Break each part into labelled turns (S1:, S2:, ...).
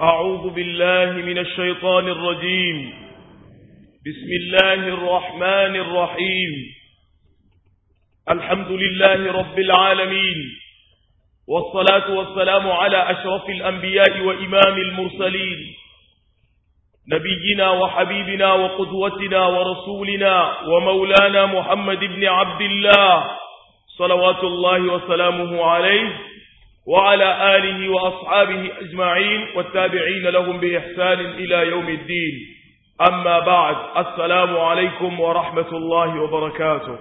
S1: أعوذ بالله من الشيطان الرجيم بسم الله الرحمن الرحيم الحمد لله رب العالمين والصلاة والسلام على أشرف الأنبياء وإمام المرسلين نبينا وحبيبنا وقدوتنا ورسولنا ومولانا محمد بن عبد الله صلوات الله وسلامه عليه وعلى آله وأصحابه أجمعين والتابعين لهم بإحسان إلى يوم الدين أما بعد السلام عليكم ورحمة الله وبركاته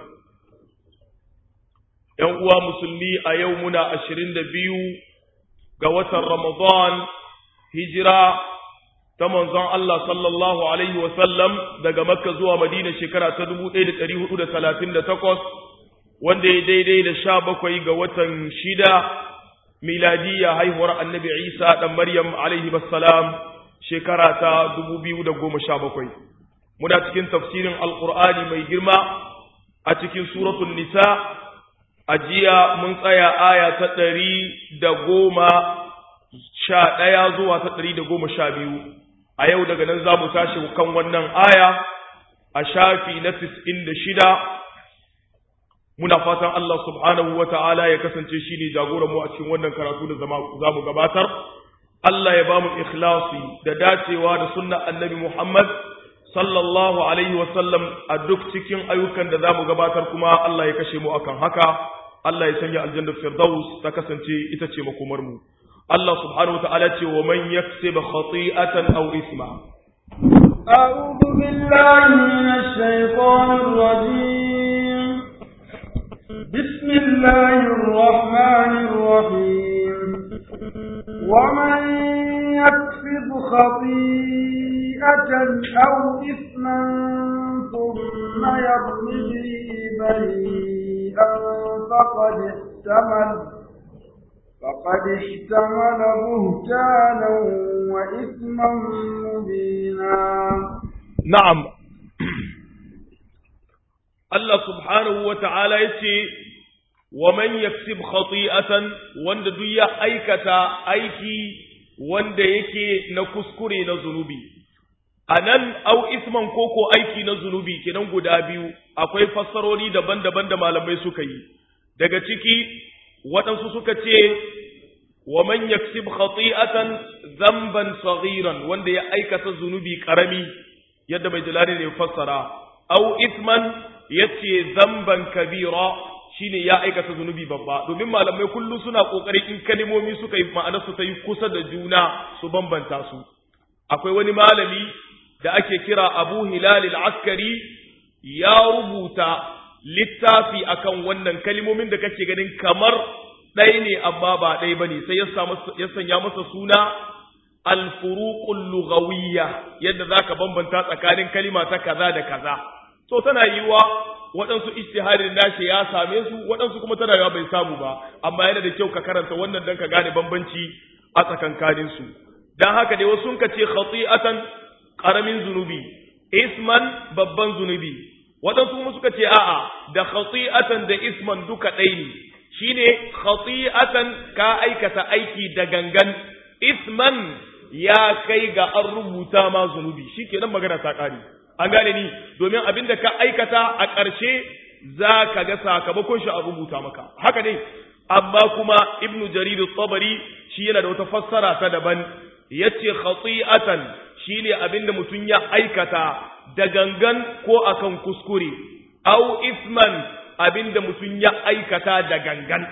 S1: يوم مسلمي أيومنا أشرين دبيو قوة رمضان هجرة تمنظر الله صلى الله عليه وسلم دقى مكة زوى مدينة شكرة تدبو إيدة أريه أولى ثلاثين دتقص wanda ya daidai da sha bakwai ga watan shida miladiya haihuwar annabi isa ɗan maryam alaihi salam shekara ta dubu biyu da goma sha bakwai muna cikin tafsirin alƙur'ani mai girma a cikin suratun nisa a jiya mun tsaya aya ta ɗari da goma sha ɗaya zuwa ta ɗari da goma sha biyu a yau daga nan za mu tashi kan wannan aya a shafi na tis'in da shida muna fatan Allah subhanahu wa ta'ala ya kasance shi ne jagoranmu a cikin wannan karatu da za mu gabatar. Allah ya ba mu ikhlasi da dacewa da sunna annabi Muhammad sallallahu Alaihi wasallam a duk cikin ayyukan da za mu gabatar kuma Allah ya kashe mu akan haka, Allah ya sanya aljannar Firdaus ta kasance ita ce makomarmu. Allah subhanahu wa ta'ala ce wa man yaksib khati'atan aw isma.
S2: أعوذ بالله من الشيطان الرجيم بسم الله الرحمن الرحيم ومن يكسب خطيئة أو إثما ثم يرم به بريئا فقد احتمل فقد احتمل بهتانا وإثما مبينا
S1: نعم Allah subhanahu wa ta'ala ya ce, wa man yaksib khati'atan wanda duk ya aikata aiki wanda yake na kuskure na zunubi. A nan, au isman koko aiki na zunubi kenan guda biyu, akwai fassarori daban-daban da malamai suka yi. Daga ciki, waɗansu suka ce, wa man yaksib khati'atan zamban saghiran wanda ya aikata zunubi ƙarami, yadda mai jalali ne fassara, au isman yace zamban kabira shine ya aikata zunubi babba domin malamai kullu suna kokari in kalmomi suka yi ma'ana su ta yi kusa da juna su bambanta su akwai wani malami da ake kira Abu Hilal al-Askari ya rubuta littafi akan wannan kalmomin da kake ganin kamar ɗaya ne amma ba ɗaya bane sai ya sanya masa suna al-furuqul lughawiyya yadda zaka bambanta tsakanin kalima ta kaza da kaza to tana yiwa waɗansu ijtihadin nashi ya same su waɗansu kuma tana yiwa bai samu ba amma yana da kyau ka karanta wannan dan ka gane bambanci a tsakankanin su dan haka dai wasu ka ce khati'atan qaramin zunubi isman babban zunubi waɗansu kuma suka ce a'a da khati'atan da isman duka ɗaya ne shine khati'atan ka aikata aiki da gangan isman ya kai ga an rubuta ma zunubi shikenan magana ta ƙare an gane ni domin abin da ka aikata a ƙarshe za ka ga sakamakon shi a rubuta maka haka ne amma kuma ibnu jarir tabari shi yana da wata fassara ta daban yace khati'atan shine abin da mutum ya aikata da gangan ko akan kuskure au isman abin da mutum ya aikata da gangan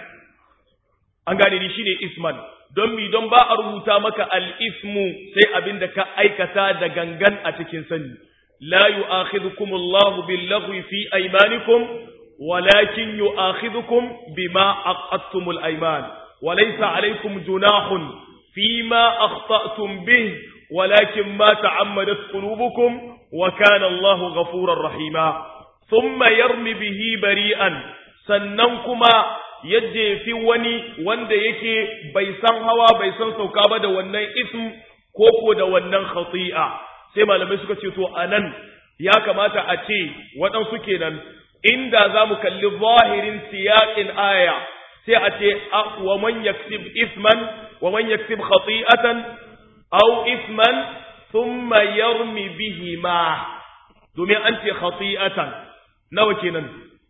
S1: an gane ni shine isman don mi don ba a rubuta maka al-ismu sai abin da ka aikata da gangan a cikin sani لا يؤاخذكم الله باللغو في أيمانكم ولكن يؤاخذكم بما أقدتم الأيمان وليس عليكم جناح فيما أخطأتم به ولكن ما تعمدت قلوبكم وكان الله غفورا رحيما ثم يرمي به بريئا سننكما yaje fi wani wanda yake bai san hawa bai san sauka ba da wannan ism ko ko da wannan khati'a sai malamai suka ce to anan ya kamata a ce waɗansu kenan inda za mu kalli zahirin siyaƙin aya sai a ce wa man yaksib isman wa man yaksib khati'atan aw isman thumma yarmi bihima domin an ce khati'atan nawa kenan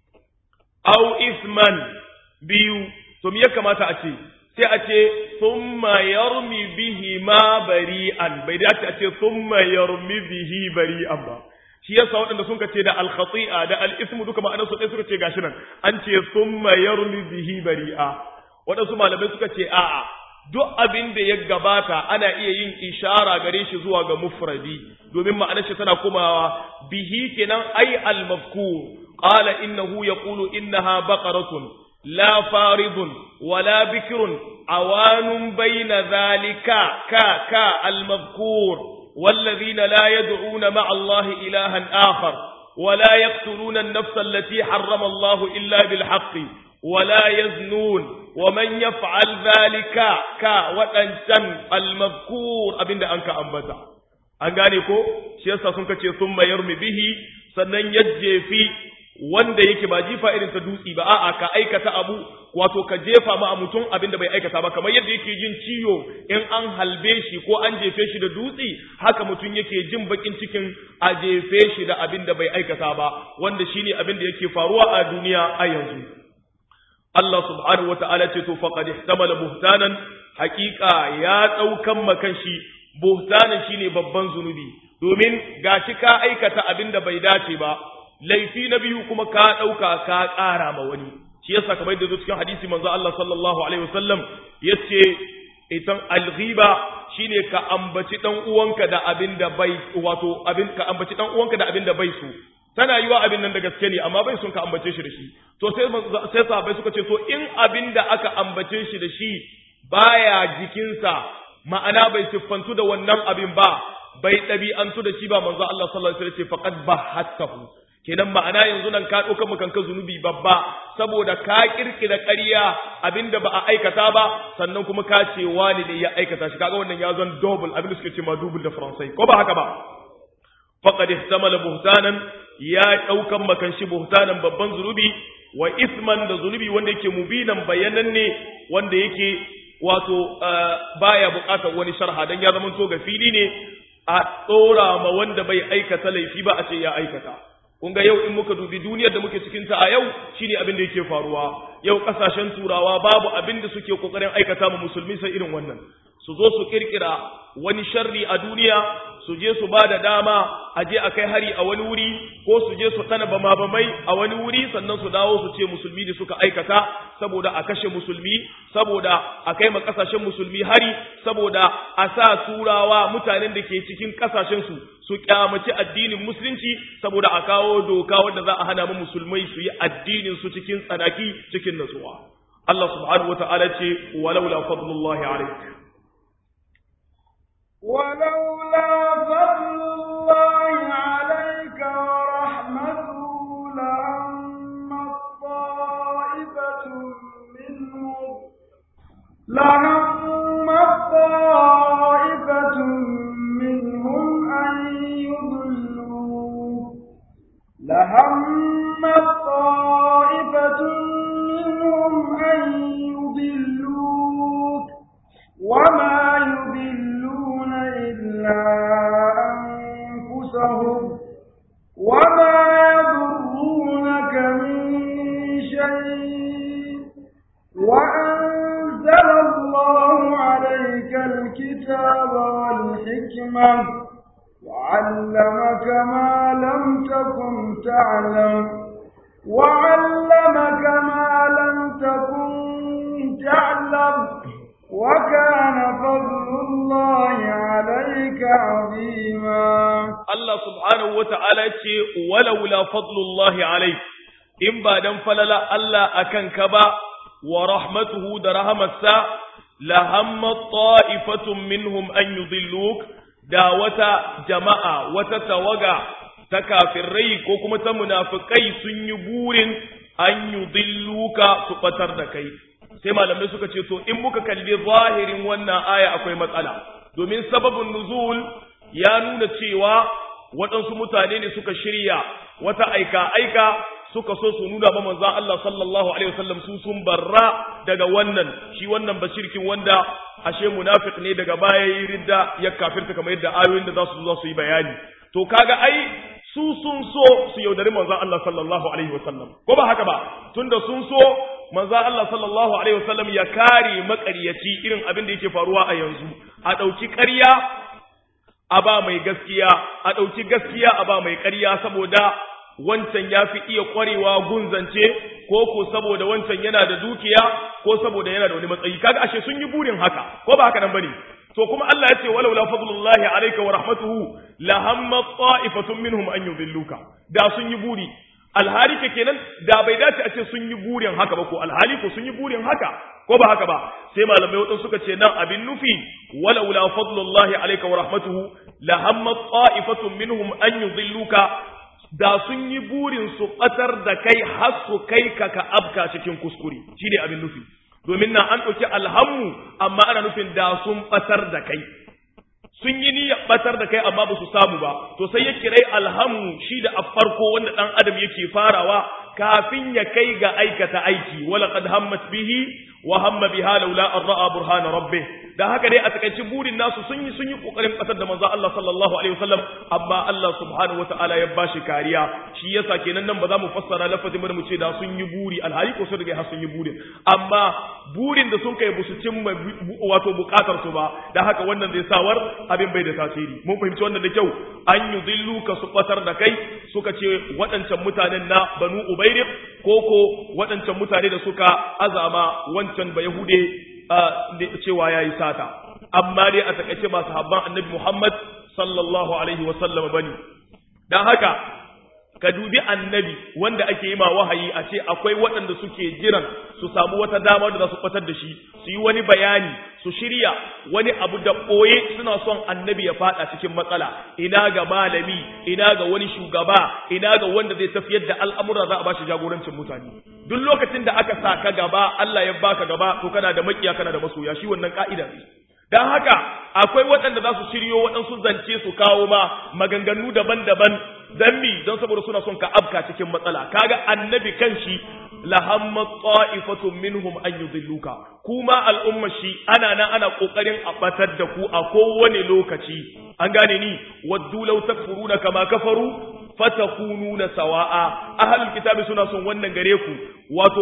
S1: aw isman biyu to me ya kamata a ce sai a ce thumma yarmi bihima bari'an bai dace a ce thumma yarmi bihi bari'an ba shi yasa waɗanda sun ce da al-khati'a da al-ismu duka ma'anar su ɗaya suka ce gashi nan an ce thumma yarmi bihi bari'a waɗansu malamai suka ce a'a duk abin da ya gabata ana iya yin ishara gare shi zuwa ga mufradi domin ma'anar shi tana komawa bihi kenan ai al-mafkur qala innahu yaqulu innaha baqaratun la faridun wala bikrun awanun bayna dhalika ka ka al-mafkur والذين لا يدعون مع الله إلها آخر ولا يقتلون النفس التي حرم الله إلا بالحق ولا يزنون ومن يفعل ذلك كا وتنشن المذكور أبين أنك أنبتا an gane ko shi yasa sun kace sun mayar mu bihi sannan yajje fi wanda yake ba jifa irin ta dutsi ba a'a ka aikata abu wato ka jefa ma mutum abin da bai aikata ba kamar yadda yake jin ciwo in an halbe shi ko an jefe shi da dutsi haka mutum yake jin bakin cikin a jefe shi da abin da bai aikata ba wanda shine abin da yake faruwa a duniya a yanzu Allah subhanahu wata'ala ce to faqad ihtamala buhtanan haqiqa ya daukan makan shi buhtanan shine babban zunubi domin gashi ka aikata abin da bai dace ba laifi na biyu kuma ka dauka ka ƙara ma wani shi yasa kamar yadda cikin hadisi manzo Allah sallallahu alaihi wasallam yace itan alghiba shine ka ambaci dan uwanka da abin da bai wato abin ka ambaci dan uwanka da abin da bai so tana yiwa abin nan da gaske ne amma bai son ka ambace shi da shi to sai sai sahabbai suka ce to in abin da aka ambace shi da shi baya jikinsa ma'ana bai siffantu da wannan abin ba bai ɗabi'antu da shi ba manzo Allah sallallahu alaihi wasallam ce faqad bahattahu kenan ma'ana yanzu nan ka ɗauka kanka zunubi babba saboda ka kirkira ƙarya abinda ba a aikata ba sannan kuma ka ce wani ne ya aikata shi kaga wannan ya zan double abinda suke ce ma double da faransai ko ba haka ba faqad ihtamala buhtanan ya ɗaukan makan shi buhtanan babban zunubi wa isman da zunubi wanda yake mubinan bayananne wanda yake wato baya buƙatar wani sharha dan ya zama to ga fili ne a tsora ma wanda bai aikata laifi ba a ce ya aikata kun ga yau in muka dubi duniyar da muke cikin ta a yau shine abin da yake faruwa yau kasashen turawa babu abin da suke kokarin aikata mu musulmi sai irin wannan su zo su kirkira wani sharri a duniya su je su ba da dama a je a kai hari a wani wuri ko su je su ɗana bama bamai a wani wuri sannan su dawo su ce musulmi da suka aikata saboda a kashe musulmi saboda a kai ma kasashen musulmi hari saboda a sa turawa mutanen da ke cikin kasashen su su kyamaci addinin musulunci saboda a kawo doka wanda za a hana mu musulmai su yi addinin su cikin tsanaki cikin natsuwa Allah subhanahu wataala ce walaula fadlullahi alayk
S2: ولولا فضل الله عليك ورحمته لهم طائفة منهم لهم طائفة منهم أن يضلوا لهم طائفة منهم أن يضلوك وما يضلون إلا أنفسهم وما يضرونك من شيء وأنزل الله عليك الكتاب والحكمة وعلمك ما لم تكن تعلم وعلمك ما لم تكن تعلم وكان فضل الله عليك عظيما
S1: Allah subhanahu wa ta'ala ce, walaula fadlullahi alaik, in ba don falala Allah a kanka ba, wa rahmatuhu da rahamarsa, la hamma ta'ifatun minhum an yudilluk da wata jama'a, wata tawaga ta kafirai ko kuma ta munafikai sun yi burin an yudilluka su batar da kai. Sai malamai suka ce, to in muka kalli zahirin wannan aya akwai matsala, domin sababin nuzul ya nuna cewa waɗansu mutane ne suka shirya wata aika-aika suka so su nuna ma manzon Allah sallallahu alaihi wasallam su sun barra daga wannan shi wannan bashirkin wanda ashe munafiq ne daga baya yi ridda ya kafirta kamar yadda ayoyin da za su zo su yi bayani to kaga ai su sun so su yaudari manzon Allah sallallahu alaihi wasallam ko ba haka ba tunda sun so manzon Allah sallallahu alaihi wasallam ya kare makaryaci irin abin da yake faruwa a yanzu a dauki ƙarya a ba mai gaskiya a dauki gaskiya a ba mai ƙarya saboda wancan ya fi iya ƙwarewa gunzance ko ko saboda wancan yana da dukiya ko saboda yana da wani matsayi kaga ashe sun yi burin haka ko ba haka nan bane to kuma Allah ya ce walau la fadlullahi alayka wa rahmatuhu la hamma ta'ifatun minhum an yudilluka da sun yi buri alhali ke kenan da bai dace a ce sun yi burin haka ba ko alhali ko sun yi burin haka ko ba haka ba sai malamai wadansu suka ce nan abin nufi walau la fadlullahi alayka wa rahmatuhu la hamma ta'ifatun minhum an yudilluka da sun yi burin su batar da kai har su kai ka ka abka cikin kuskure shine abin nufi domin nan an ɗauki alhammu amma ana nufin da sun ɓatar da kai sun yi niyyar ɓatar da kai amma ba su samu ba to sai ya kirai alhammu shi da a farko wanda ɗan adam yake farawa kafin ya kai ga aikata aiki wala qad hammat bihi wa hamma biha laula an ra'a burhana rabbih dan haka dai a takaice burin nasu sun yi sun yi kokarin kasar da manzo Allah sallallahu alaihi wasallam amma Allah subhanahu wataala ya bashi kariya shi yasa kenan nan ba za mu fassara lafazin mu ce da sun yi buri alhali ko sun riga har sun yi burin amma burin da sun kai busu cimma wato bukatar su ba dan haka wannan zai sawar abin bai da tasiri mun fahimci wannan da kyau an yudillu ka su batar da kai suka ce waɗancan mutanen na banu ubairik koko waɗancan mutane da suka azama wancan ba yahude cewa ya yi sata amma dai a takaice ba sahabban annabi Muhammad sallallahu alaihi wa sallam bane dan haka ka dubi annabi wanda ake yi ma wahayi a ce akwai waɗanda suke jiran su samu wata dama da za su fatar da shi su yi wani bayani su shirya wani abu da ɓoye suna son annabi ya faɗa cikin matsala ina ga malami ina ga wani shugaba ina ga wanda zai tafiyar da al'amura za a ba shi jagorancin mutane duk lokacin da aka sa ka gaba Allah ya baka gaba to kana da makiya kana da masoya shi wannan ka'ida ne dan haka akwai waɗanda za su shiryo waɗansu zance su kawo ma maganganu daban-daban dan mi don saboda suna son ka abka cikin matsala kaga annabi kanshi lahamma ta'ifatun minhum an yudilluka kuma al'umma shi ana nan ana kokarin a batar da ku a kowane lokaci an gane ni waddu law takfuruna kama kafaru fatakununa sawa'a ahlul kitabi suna son wannan gare ku wato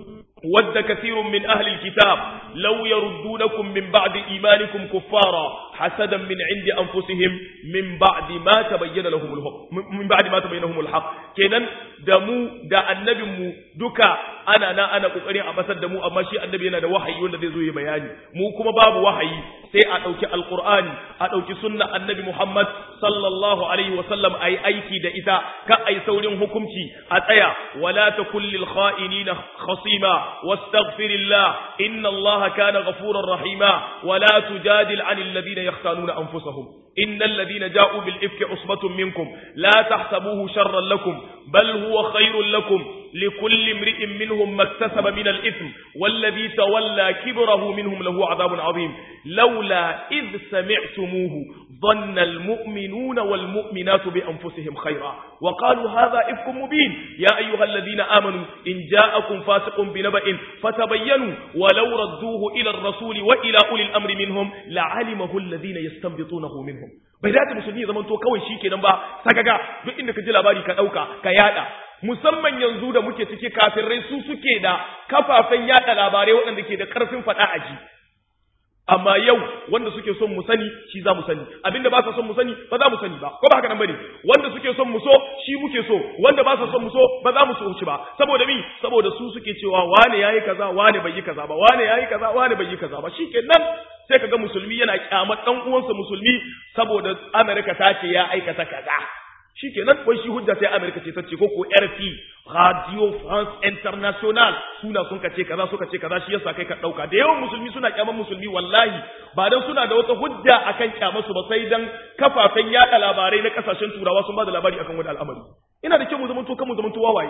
S1: ود كثير من أهل الكتاب لو يردونكم من بعد إيمانكم كفارا حسدا من عند أنفسهم من بعد ما تبين لهم الحق من بعد ما تبين لهم الحق كنن دمو دا النبي مو دكا أنا أنا أنا قرين أبسد دمو أما شيء النبي أنا دا وحي ولا ذي زوي بياني مو كما باب وحي سي أتوك القرآن أتوك سنة النبي محمد صلى الله عليه وسلم أي أيكي دا إذا كأي سورين حكمتي أتيا ولا تكن للخائنين خصيما واستغفر الله إن الله كان غفورا رحيما ولا تجادل عن الذين يختانون أنفسهم إن الذين جاءوا بالإفك عصبة منكم لا تحسبوه شرا لكم بل هو خير لكم لكل امرئ منهم ما اكتسب من الإثم والذي تولى كبره منهم له عذاب عظيم لولا إذ سمعتموه ظن المؤمنون والمؤمنات بأنفسهم خيرا وقالوا هذا إفك مبين يا أيها الذين آمنوا إن جاءكم فاسق بنبأ فتبينوا ولو ردوه إلى الرسول وإلى أولي الأمر منهم لعلمه الذين يستنبطونه منهم bai dace musulmi ya zamanto kawai shi kenan ba sakaga duk inda ka ji labari ka ɗauka ka yada musamman yanzu da muke cike kafirai su suke da kafafen yada labarai waɗanda ke da ƙarfin faɗa a ji amma yau wanda suke son mu sani shi za mu sani abinda ba sa son mu sani ba za mu sani ba ko ba haka nan bane wanda suke son mu so shi muke so wanda ba sa son mu so ba za mu so shi ba saboda mi saboda su suke cewa wane yayi kaza wane bai yi kaza ba wane yayi kaza wane bai yi kaza ba shikenan sai kaga musulmi yana kyamar dan uwansa musulmi saboda America ta ce ya aikata kaza shikenan wai shi hujja sai America ce ta ce ko ko RP Radio France International suna sun kace kaza suka ce kaza shi yasa kai ka dauka da yawan musulmi suna kyaman musulmi wallahi ba dan suna da wata hujja akan kyamar su ba sai dan kafafen yada labarai na kasashen turawa sun ba da labari akan wani al'amari ina da kyau mu zamanto kan mu zamanto wawaye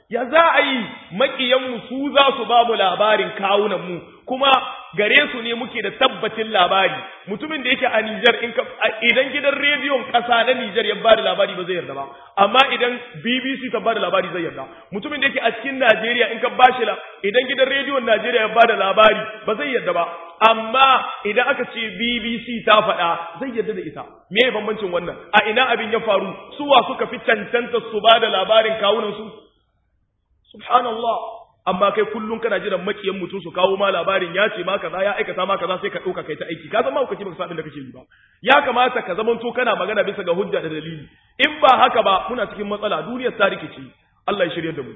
S1: ya za a yi maƙiyanmu su za su ba mu labarin kawunanmu kuma gare su ne muke da tabbacin labari mutumin da yake a Nijar in ka idan gidan rediyon ƙasa na Nijar ya ba da labari ba zai yarda ba amma idan BBC ta ba da labari zai yarda mutumin da yake a cikin Najeriya in ka bashi la idan gidan rediyon Najeriya ya ba da labari ba zai yarda ba amma idan aka ce BBC ta faɗa zai yarda da ita me ya bambancin wannan a ina abin ya faru suwa suka fi cancanta su ba da labarin kawunan su subhanallah amma kai kullum kana jiran makiyan mutum su kawo ma labarin ya ce ma kaza ya aikata ma kaza sai ka dauka kai ta aiki ka zama hukaci baka san da kake yi ba ya kamata ka zamanto kana magana bisa ga hujja da dalili in ba haka ba muna cikin matsala duniyar ta rikici Allah ya shirye da mu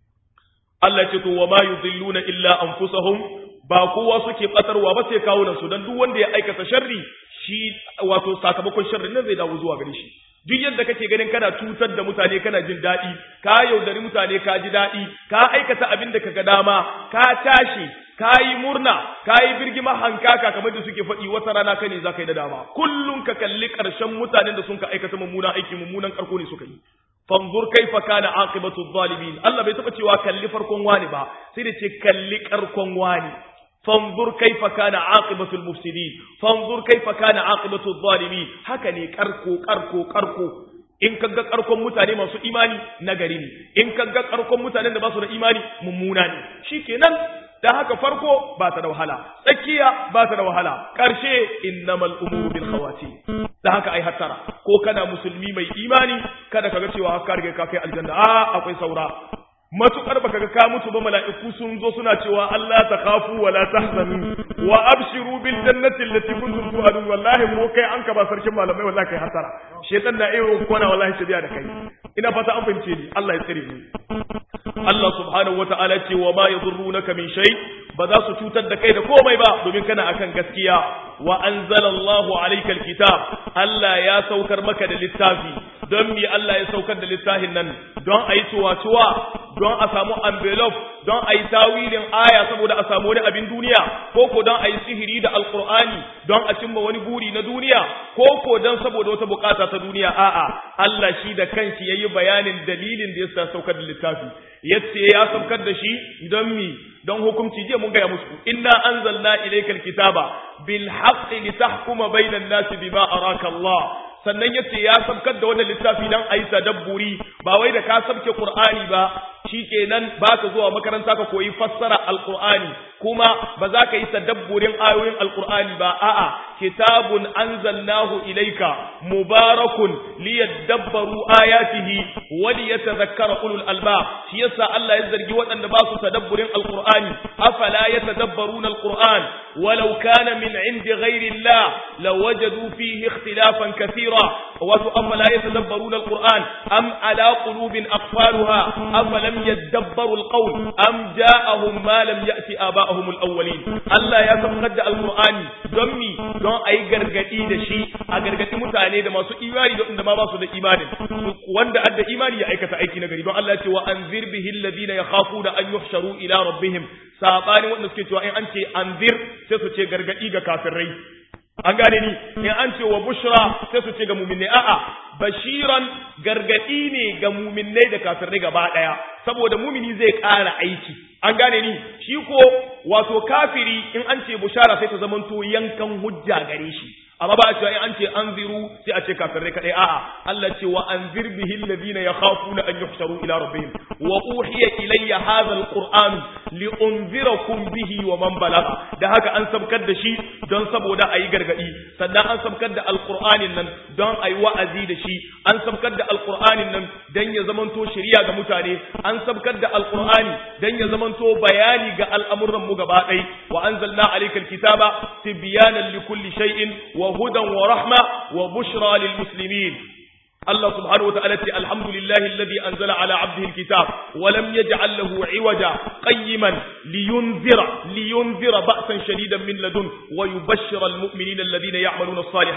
S1: Allah ya ce to wa ma yudilluna illa anfusahum ba kowa suke batarwa ba sai kawo su dan duk wanda ya aikata sharri shi wato sakamakon sharrin nan zai dawo zuwa gare shi duk yadda kake ganin kana cutar da mutane kana jin daɗi ka yaudari mutane ka ji daɗi ka aikata abin da kaga dama ka tashi ka yi murna ka yi birgima hankaka kamar da suke faɗi wata rana ka ne za ka yi da dama kullum ka kalli ƙarshen mutanen da sun ka aikata mummunan aiki mummunan ƙarko ne suka yi fanzur kaifa kana aqibatu zalimin Allah bai taba cewa kalli farkon wani ba sai da ce kalli ƙarkon wani fanzur kaifa kana aqibatul mufsidin fanzur kaifa kana aqibatul zalimin haka ne karko karko karko in kaga karkon mutane masu imani nagari ne in kaga karkon mutanen da ba su da imani mummuna ne shikenan da haka farko ba ta da wahala tsakiya ba ta da wahala karshe innamal umuru bil khawati da haka ai hattara ko kana musulmi mai imani kada kaga cewa haka riga ka kai aljanna a akwai saura matukar baka ga ka mutu ba mala'iku sun zo suna cewa Allah ta khafu wa la tahzanu wa abshiru bil jannati allati kuntum tu'adun wallahi mu kai an ka ba sarkin malamai wallahi kai hasara shedan na iyo kona wallahi shabiya da kai ina fata an fahimce ni Allah ya tsare mu Allah subhanahu wata'ala ce wa ma yadurrunaka min shay ba za su cutar da kai da komai ba domin kana akan gaskiya wa anzalallahu alayka alkitab Allah ya saukar maka da littafi don mi Allah ya saukar da littafin nan don ayi tuwa-tuwa don a samu envelope don a yi tawilin aya saboda a samu wani abin duniya ko ko don a yi sihiri da alkur'ani don a cimma wani buri na duniya ko ko don saboda wata bukata ta duniya a'a Allah shi da kanshi yayi bayanin dalilin da yasa saukar da littafi yace ya saukar da shi don mi don hukunci jiya mun gaya musu inna anzalna ilaykal kitaba bil haqqi litahkuma bainan nasi bima araka Allah sannan yace ya sabkar da wannan littafi dan ayi tadabburi ba wai da ka sabke Qur'ani ba shikenan baka zuwa makaranta ka koyi fassara alqur'ani kuma ba za ka yi tadabburin ayoyin alqur'ani ba a'a kitabun anzalnahu ilayka mubarakun liyadabbaru ayatihi wa liyatadhakkara ulul albab shi yasa Allah ya zargi waɗanda ba su tadabburin alqur'ani afala yatadabbaruna alqur'an walau kana min indi ghairi Allah lawajadu fihi ikhtilafan kathira wa afala yatadabbaruna alqur'an am ala qulubin aqfaluha afalam yadabbaru alqawl am ja'ahum ma lam ya'ti aba'ahum alawwalin Allah ya saukar da alqur'ani don mi don ayi gargadi da shi a gargadi mutane da masu imani da wanda ma ba su da imani wanda adda imani ya aikata aiki na gari don Allah ya ce wa anzir bihi alladhina yakhafuna an yuhsharu ila rabbihim sabanin wanda suke cewa in an ce anzir sai su ce gargadi ga kafirai an gane ni in an ce wa bushra sai su ce ga muminai a'a bashiran gargadi ne ga muminai da kafirai gaba daya saboda mumini zai ƙara aiki an gane ni shi ko wato kafiri in an ce bushara sai ta zamanto yankan hujja gare shi amma ba a cewa in an ce anziru sai a ce kafirai kadai a'a Allah ce wa anzir bihi alladhina yakhafuna an yuhsharu ila rabbihim wa uhiya ilayya hadha alquran li unzirakum bihi wa man balagha da haka an sabkar da shi don saboda ayi gargadi sannan an sabkar da alqur'anin nan don ayi wa'azi da shi an sabkar da alqur'anin nan dan ya zamanto shari'a ga mutane an sabkar da alqur'ani dan ya zamanto bayani ga al'amuran mu gaba ɗaya wa anzalna alaykal kitaba tibyanan likulli shay'in wa وهدى ورحمة وبشرى للمسلمين الله سبحانه وتعالى الحمد لله الذي أنزل على عبده الكتاب ولم يجعل له عوجا قيما لينذر لينذر بأسا شديدا من لدن ويبشر المؤمنين الذين يعملون الصالحات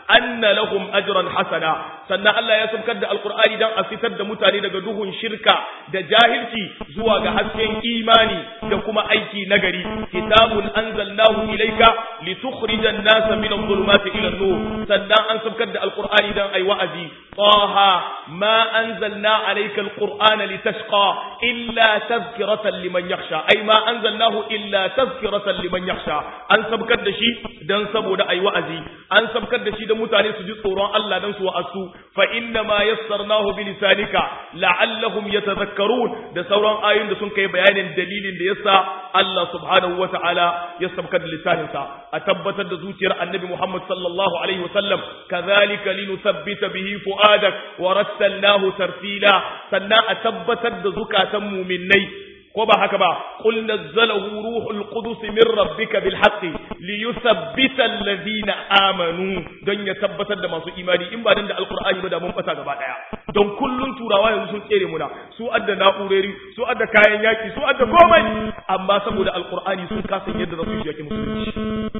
S1: anna lahum ajran hasana sannan Allah ya sabkar da alqur'ani dan a fitar da mutane daga duhun shirka da jahilci zuwa ga hasken imani da kuma aiki nagari kitabun anzalnahu ilayka litukhrijan nasa min adh-dhulumati ila an-nur sannan an sabkar da alqur'ani dan ai wa'azi taha ma anzalna alayka alqur'ana litashqa illa tadhkiratan liman yakhsha ai ma anzalnahu illa tadhkiratan liman yakhsha an sabkar da shi dan saboda ai wa'azi an sabkar da shi da mutane su ji tsoron Allah dan su wa'asu fa inna ma yassarnahu bi lisanika la'allahum yatadhakkarun da sauran ayoyin da sun kai bayanin dalilin da yasa Allah subhanahu wata'ala ya sabkar da lisaninsa a tabbatar da zuciyar annabi Muhammad sallallahu alaihi wasallam kadhalika linuthabbita bihi fuadak wa rattalnahu tartila sannan a tabbatar da zukatan mu'minnai ko ba haka ba qul nazzalahu ruhul qudus min rabbika bil haqqi li yuthabbita alladhina amanu don ya tabbatar da masu imani in ba dan da alqur'ani ba da mun fata gaba daya don kullun turawa yanzu sun tsere muna su adda na'urori su adda kayan yaki su adda komai amma saboda alqur'ani sun kasa yadda za su yi yaki musulunci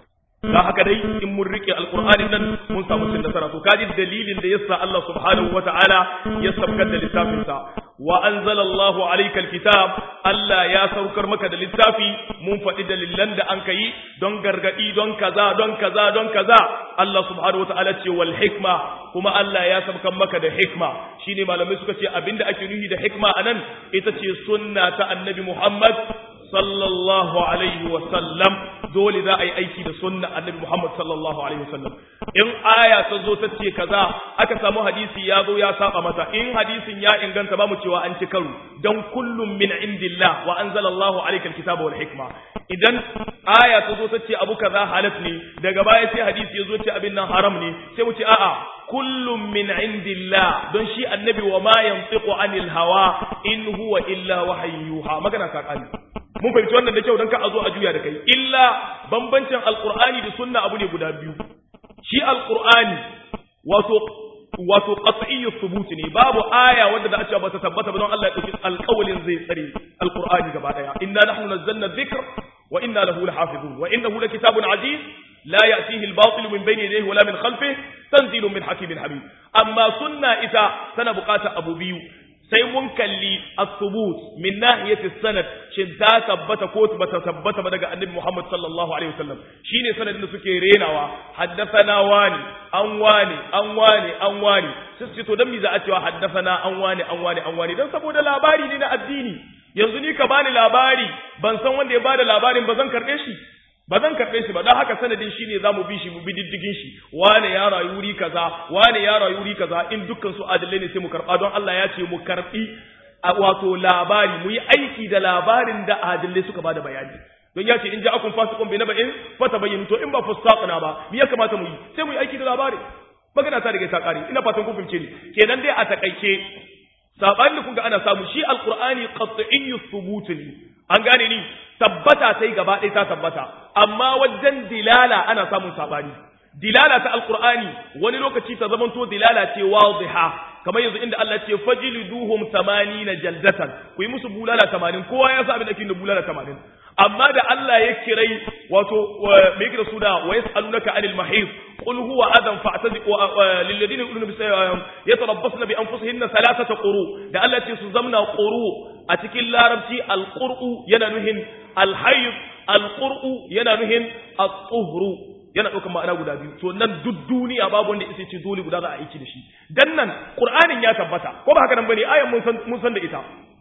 S1: da haka dai in mun rike alqur'ani nan mun samu cin nasara to kaji dalilin da yasa Allah subhanahu wataala ya sabkar da littafin sa wa anzalallahu alayka alkitab Allah ya saukar maka da littafi mun faɗi dalilan da an kai don gargadi don kaza don kaza don kaza Allah subhanahu wataala ce wal hikma kuma Allah ya saukar maka da hikma shine malamai suka ce abinda ake nuhi da hikma anan ita ce sunna ta annabi Muhammad sallallahu alaihi wa sallam dole za a yi aiki da sunna annabi Muhammad sallallahu alaihi wa sallam in aya ta zo ta ce kaza aka samu hadisi ya zo ya saba mata in hadisin ya inganta ba mu cewa an ci karo dan kullum min indillah wa anzalallahu alayka alkitaba wal hikma idan aya ta zo ta ce abu kaza halat ne daga baya sai hadisi ya zo ce abin nan haram ne sai mu ce a'a kullum min indillah don shi annabi wa ma yantiqu anil hawa in huwa illa wahayyuha magana ta kani mun fahimci wannan da kyau don ka a zo a juya da kai illa bambancin alqur'ani da sunna abu ne guda biyu shi alqur'ani wato wato qat'iyyu thubut ne babu aya wanda da a ce ba ta tabbata ba don Allah ya dauki alƙawalin zai tsare alqur'ani gaba daya inna nahnu nazzalna dhikr wa inna lahu lahafizun wa innahu lakitabun aziz لا يأتيه الباطل من بين يديه ولا من خلفه تنزيل من حكيم حميد أما سنة إذا سنبقات أبو بيو sai mun kalli as-subut min nahiyati sanad shin ta tabbata ko ba ta tabbata ba daga annabi Muhammad sallallahu alaihi wasallam shine sanadin da suke renawa haddathana wani an wani an wani an wani sai su to dan me za a cewa haddathana an wani an wani an wani dan saboda labari ne na addini yanzu ni ka bani labari ban san wanda ya bada labarin ba zan karbe shi ba zan karɓe shi ba don haka sanadin shi ne za mu bi shi mu bi diddigin shi wane ya rayu wuri kaza wane ya rayu wuri kaza in dukkan su adalai ne sai mu karɓa don Allah ya ce mu karɓi a wato labari mu yi aiki da labarin da adalai suka bada bayani don ya ce in ja akun fasikun bai naba in fata bayyana to in ba fasaqna ba me ya kamata mu yi sai mu yi aiki da labari magana ta daga ta kare ina fatan kun fahimce ni kenan dai a takaice sabanin da kun ga ana samu shi alqur'ani qat'iyyu thubut ne an gane ni tabbata sai gaba ɗaya ta tabbata amma wajen dilala ana samun sabani dilala ta alqur'ani wani lokaci ta zamanto dilala ce wadiha kamar yanzu inda Allah ce fajliduhum 80 jaldatan ku yi musu bulala 80 kowa ya sa abin da ake da bulala 80 amma da Allah ya kirai wato me yake da su da wa yasalunaka anil mahid qul huwa adam fa'taziqu lil ladina yaquluna bi yatarabbasna bi anfusihinna thalathata quru da Allah ce su zamna quru a cikin larabci alqur'u yana nuhin alhayd alqur'u yana nuhin at-tuhru yana ɗaukar ma'ana guda biyu to nan duk duniya babu wanda isa ce dole guda za a aiki da shi dan nan qur'anin ya tabbata ko ba haka nan bane ayan mun san mun san da ita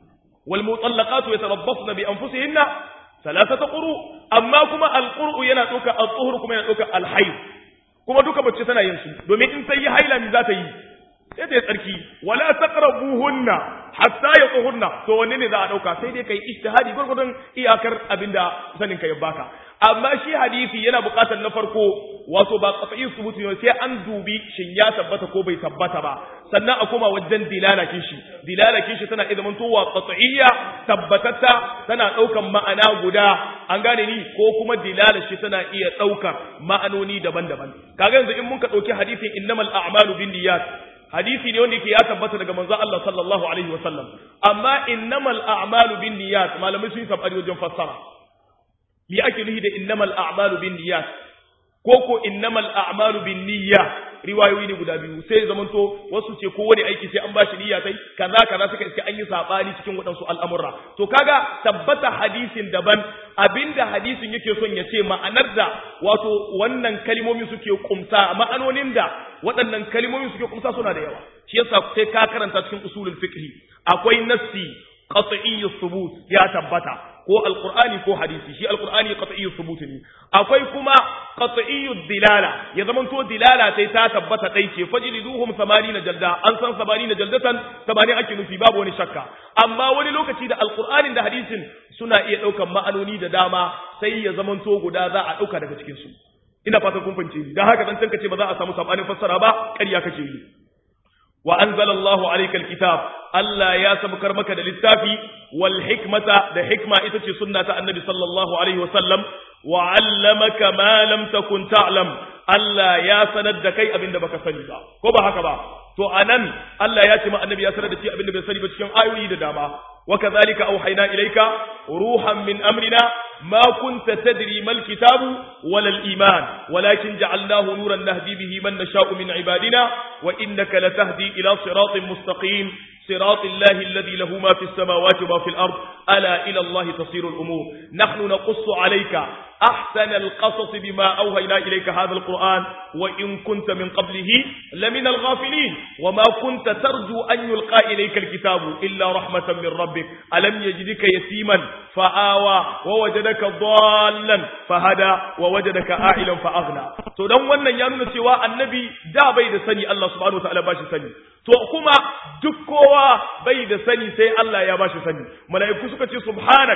S1: wal mutallaqatu yatarabbasna bi anfusihinna thalathata quru amma kuma al quru yana ɗaukar al tuhur kuma yana ɗaukar al hayd kuma duka mace tana yin su domin in sai yi haila mi za ta yi sai ta yi tsarki wala taqrabuhunna hatta yatuhunna to wanne ne za a dauka sai dai kai ijtihadi gurgurdun iyakar abinda sanin ka ya baka amma shi hadisi yana buƙatar na farko wato ba qat'i subuti ne sai an dubi shin ya tabbata ko bai tabbata ba sannan a koma wajen dilalakin shi dilalakin shi tana idan towa qat'iyya tabbatatta tana daukan ma'ana guda an gane ni ko kuma dilalar shi tana iya daukar ma'anoni daban-daban kaga yanzu in mun ka dauki hadisin innamal a'malu binniyat hadisi ne wanda yake ya tabbata daga manzo Allah sallallahu alaihi wasallam amma innamal a'malu binniyat malamai sun yi sabari wajen fassara me ake nufi da innamal a'malu binniyat ko ko innamal a'malu binniyya riwayoyi ne guda biyu sai zamanto wasu ce ko wani aiki sai an bashi niyya sai kaza kaza suka iske an yi sabani cikin waɗansu al'amurra to kaga tabbata hadisin daban abinda hadisin yake son ya ce ma'anar da wato wannan kalmomi suke kumsa ma'anonin da waɗannan kalmomi suke kumsa suna da yawa shi yasa sai ka karanta cikin usulul fiqh akwai nassi qat'iyyu thubut ya tabbata ko alqur'ani ko hadisi shi alqur'ani qat'iyyu thubut ne akwai kuma qat'iyyu dilala ya zaman to dilala sai ta tabbata dai ce fajliduhum 80 jalda an san 80 jaldatan 80 ake nufi babu wani shakka amma wani lokaci da alqur'anin da hadisin suna iya daukan ma'anoni da dama sai ya zaman to guda za a dauka daga cikin su ina fatan kun fahimce ni dan haka dan tankace ba za a samu sabanin fassara ba ƙarya kake yi wa anzalallahu alayka alkitab Allah ya sabkar maka da littafi wal hikmata da hikma ita ce sunna ta annabi sallallahu alaihi wa sallam wa 'allamaka ma lam takun ta'lam Allah ya sanar da kai abinda baka sani ba ko ba haka ba to anan Allah ya ce ma annabi ya sanar da shi abinda bai sani ba cikin ayoyi da dama wa kadhalika auhayna ilayka ruhan min amrina ما كنت تدري ما الكتاب ولا الإيمان ولكن جعلناه نورا نهدي به من نشاء من عبادنا وإنك لتهدي إلى صراط مستقيم صراط الله الذي له ما في السماوات وما في الأرض ألا إلى الله تصير الأمور نحن نقص عليك أحسن القصص بما أوهينا إليك هذا القرآن وإن كنت من قبله لمن الغافلين وما كنت ترجو أن يلقى إليك الكتاب إلا رحمة من ربك ألم يجدك يتيما فآوى ووجدك ضالا فهدى ووجدك آئلا فأغنى to dan wannan ya nuna cewa annabi da bai da sani Allah subhanahu wataala ba shi sani to kuma duk kowa bai da sani sai Allah ya ba shi sani mala'iku suka ce subhanak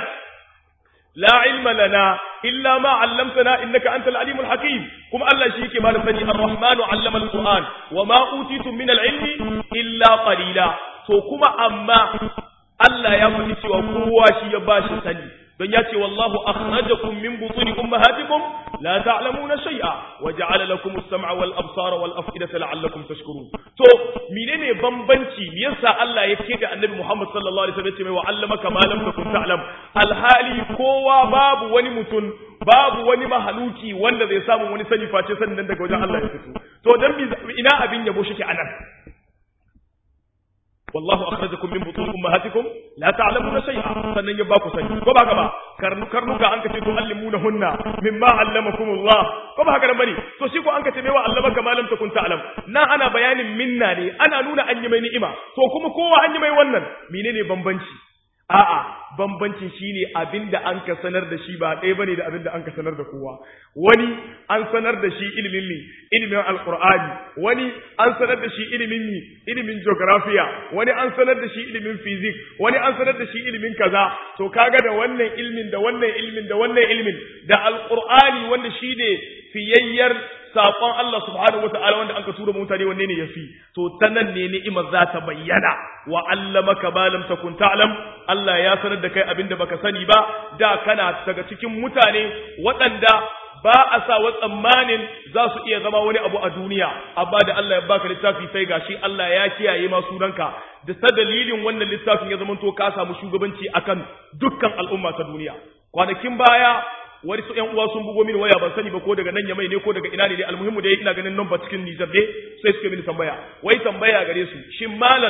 S1: la ilma lana illa ma 'allamtana innaka antal alimul hakim kuma Allah shi yake mana sani ar-rahmanu 'allama al-qur'an wa ma utitum min al-ilmi illa qalila to kuma amma Allah ya faɗi cewa kowa shi ya bashi sani don ya ce wallahu akhrajakum min butuni ummahatikum la ta'lamuna shay'a wa ja'ala lakum as-sam'a wal absara wal af'idata la'allakum tashkurun to menene bambanci me yasa Allah ya ce ga Annabi Muhammad sallallahu alaihi wasallam ya ce mai wa 'allamaka ma lam takun ta'lam alhali kowa babu wani mutum babu wani mahaluki wanda zai samu wani sani face sanin daga wajen Allah ya fito to dan ina abin yabo shi ke anan والله أخرجكم من بطون أمهاتكم لا تعلمون شيئا sannan ya baku sani ko ba haka ba karnuka an kace to allimuna hunna mimma allamakum Allah ko ba haka bane to shi ko an kace mai wa allamaka ma lam takun ta'lam na ana bayanin minna ne ana nuna an yi mai ni'ima to kuma kowa an yi mai wannan menene bambanci a'a bambancin shine abinda an ka sanar da shi ba ɗaya bane da abinda an ka sanar da kowa wani an sanar da shi ilimin ne ilimin alqur'ani wani an sanar da shi ilimin ne ilimin geography wani an sanar da shi ilimin physics wani an sanar da shi ilimin kaza to kaga da wannan ilimin da wannan ilimin da wannan ilimin da alqur'ani wanda shine fiyayyar saƙon Allah subhanahu wa ta'ala wanda aka tura mutane wanne ne yafi to ta nan ne ni'imar za ta bayyana wa allamaka ma lam takun ta'lam Allah ya sanar da kai abinda baka sani ba da kana daga cikin mutane waɗanda ba a sa wa tsammanin za su iya zama wani abu a duniya amma da Allah ya baka littafi sai gashi Allah ya kiyaye ma sunanka da ta dalilin wannan littafin ya zamanto ka samu shugabanci akan dukkan al'umma ta duniya kwanakin baya wani su ƴan uwa sun bugo mini waya ban sani ba ko daga nan ya mai ne ko daga ina ne dai almuhimmu dai ina ganin nan ba cikin Nijar dai sai suka mini tambaya wai tambaya gare su shin malam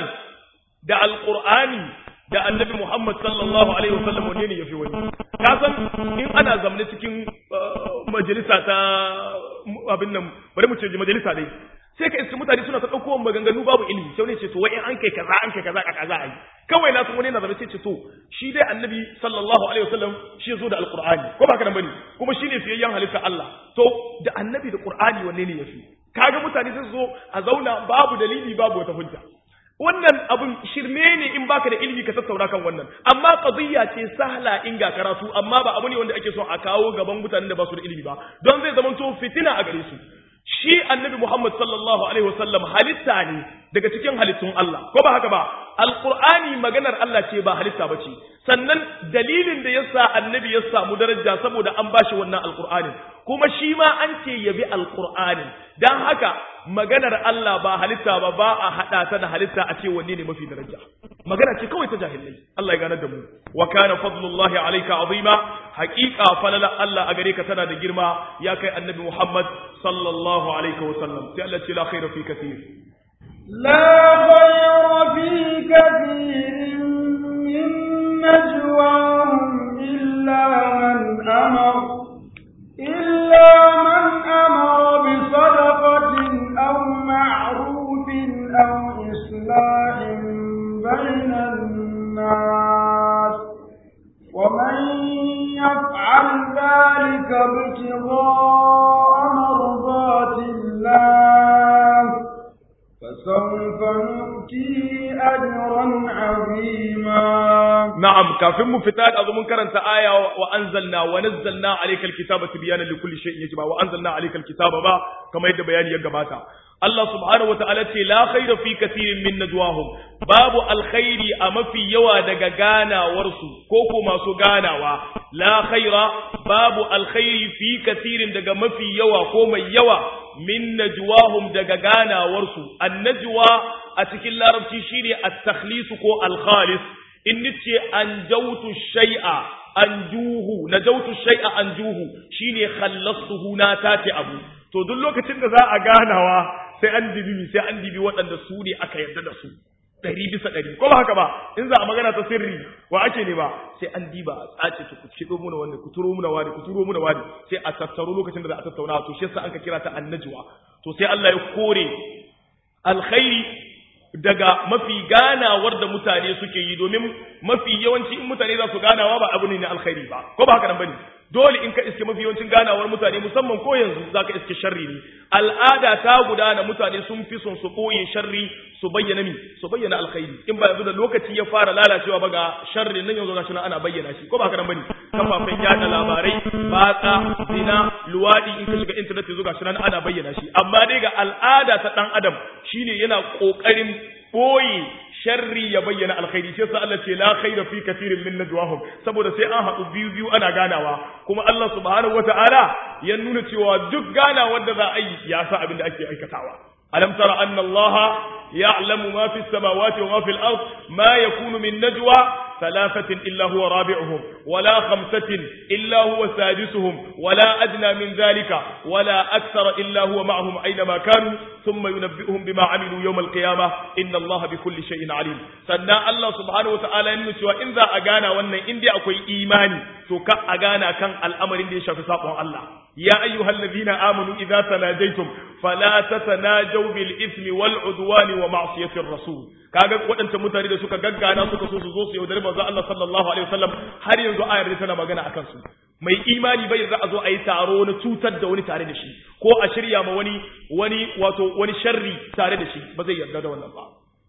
S1: da alqur'ani da annabi Muhammad sallallahu alaihi wasallam wanne ne yafi wani ka san in ana zamne cikin majalisa ta abin nan bari mu ce majalisa dai sai ka iska mutane suna ta ɗauko maganganu babu ilimi sai wani ce to wai in an kai kaza an kai kaza a kaza ai kawai na san wani na zama sai ce to shi dai annabi sallallahu alaihi wasallam shi zo da alqur'ani ko ba ka nan bane kuma shi ne fiyayyen halitta Allah to da annabi da qur'ani wanne ne yafi kaga mutane sai zo a zauna babu dalili babu wata hujja wannan abun shirme ne in baka da ilimi ka tattauna kan wannan amma qadiyya ce sahla in ga karatu amma ba abu ne wanda ake so a kawo gaban mutanen da ba su da ilimi ba don zai zamanto fitina a gare su shi annabi Muhammad sallallahu alaihi wasallam halitta ne daga cikin halittun Allah ko ba haka ba alqur'ani maganar Allah ce ba halitta ba ce sannan dalilin da yasa annabi ya samu daraja saboda an bashi wannan alqur'anin kuma shi ma an ce yabi alqur'anin dan haka maganar Allah ba halitta ba ba a hada ta da halitta a ce wanne ne mafi daraja magana ce kawai ta jahilai Allah ya ganar da mu wa kana fadlullahi alayka azima haqiqa falala Allah a gare ka tana da girma ya kai annabi Muhammad sallallahu alaihi wa sallam sai Allah ce la khaira fi kathir
S2: لا خير في كثير من نجواهم إلا من أمر إلا من أمر بصدقة أو معروف أو إصلاح بين الناس ومن يفعل ذلك ابتغاء مرضات الله فسوف نؤتيه أجرا عظيما
S1: na'am kafin mu fita da mun karanta aya wa anzalna wa nazzalna alaykal kitaba tibyana likulli shay'in yajba wa anzalna alaykal kitaba ba kamar yadda bayani ya gabata Allah subhanahu wataala ce la khayra fi kathirin min najwahum babu alkhairi a mafi yawa daga ganawarsu ko ko masu ganawa la khayra babu alkhairi fi kathirin daga mafi yawa ko mai yawa min najwahum daga ganawarsu annajwa a cikin larabci shine at-takhlis ko al-khalis in nace an jautu shay'a an juhu na jautu shay'a an juhu shine khallastuhu na tace abu to duk lokacin da za a ganawa sai an dibi sai an dibi waɗanda su ne aka yarda da su ɗari bisa ɗari ko ba haka ba in za a magana ta sirri wa ake ne ba sai an diba a tsace ku kiɗo muna wani ku turo muna wani ku turo muna wani sai a tattaro lokacin da za a tattauna to shi yasa an ka kira ta annajwa to sai Allah ya kore alkhairi daga mafi ganawar da mutane suke yi domin mafi yawanci in mutane za su ganawa ba abu ne na alkhairi ba ko ba haka nan bane dole in ka iske mafi yawancin ganawar mutane musamman ko yanzu zaka iske sharri ne al'ada ta gudana mutane sun fi son su koye sharri su bayyana mi su bayyana alkhairi in ba yanzu da lokaci ya fara lalacewa ba ga sharri nan yanzu gashi nan ana bayyana shi ko ba haka nan bane kafafen yada labarai batsa zina luwadi in ka shiga internet yanzu gashi nan ana bayyana shi amma dai ga al'ada ta dan adam shine yana kokarin boye sharri ya bayyana alkhairi shi yasa Allah ce la khaira fi kathirin min najwahum saboda sai an haɗu biyu biyu ana ganawa kuma Allah subhanahu wataala ya nuna cewa duk ganawar da za a yi ya sa abin da ake aikatawa alam tara anna Allah ya'lamu ma fi samawati wa ma fi al-ard ma yakunu min najwa ثلاثة إلا هو رابعهم ولا خمسة إلا هو سادسهم ولا أدنى من ذلك ولا أكثر إلا هو معهم أينما كانوا ثم ينبئهم بما عملوا يوم القيامة إن الله بكل شيء عليم سنة الله سبحانه وتعالى ينسى وإن ذا أغانا وأن إن دي أكوي إيماني سوكا أغانا كان الأمر إن دي شافي ساقوا الله يا أيها الذين آمنوا إذا تناجيتم فلا تتناجوا بالإثم والعدوان ومعصية الرسول kaga waɗancan mutane da suka gaggana suka so su zo su yaudari manzo Allah sallallahu alaihi wasallam har yanzu ayar tana magana akan su mai imani bai za a zo a yi taro na cutar da wani tare da shi ko a shirya ma wani wani wato wani sharri tare da shi ba zai yarda da wannan ba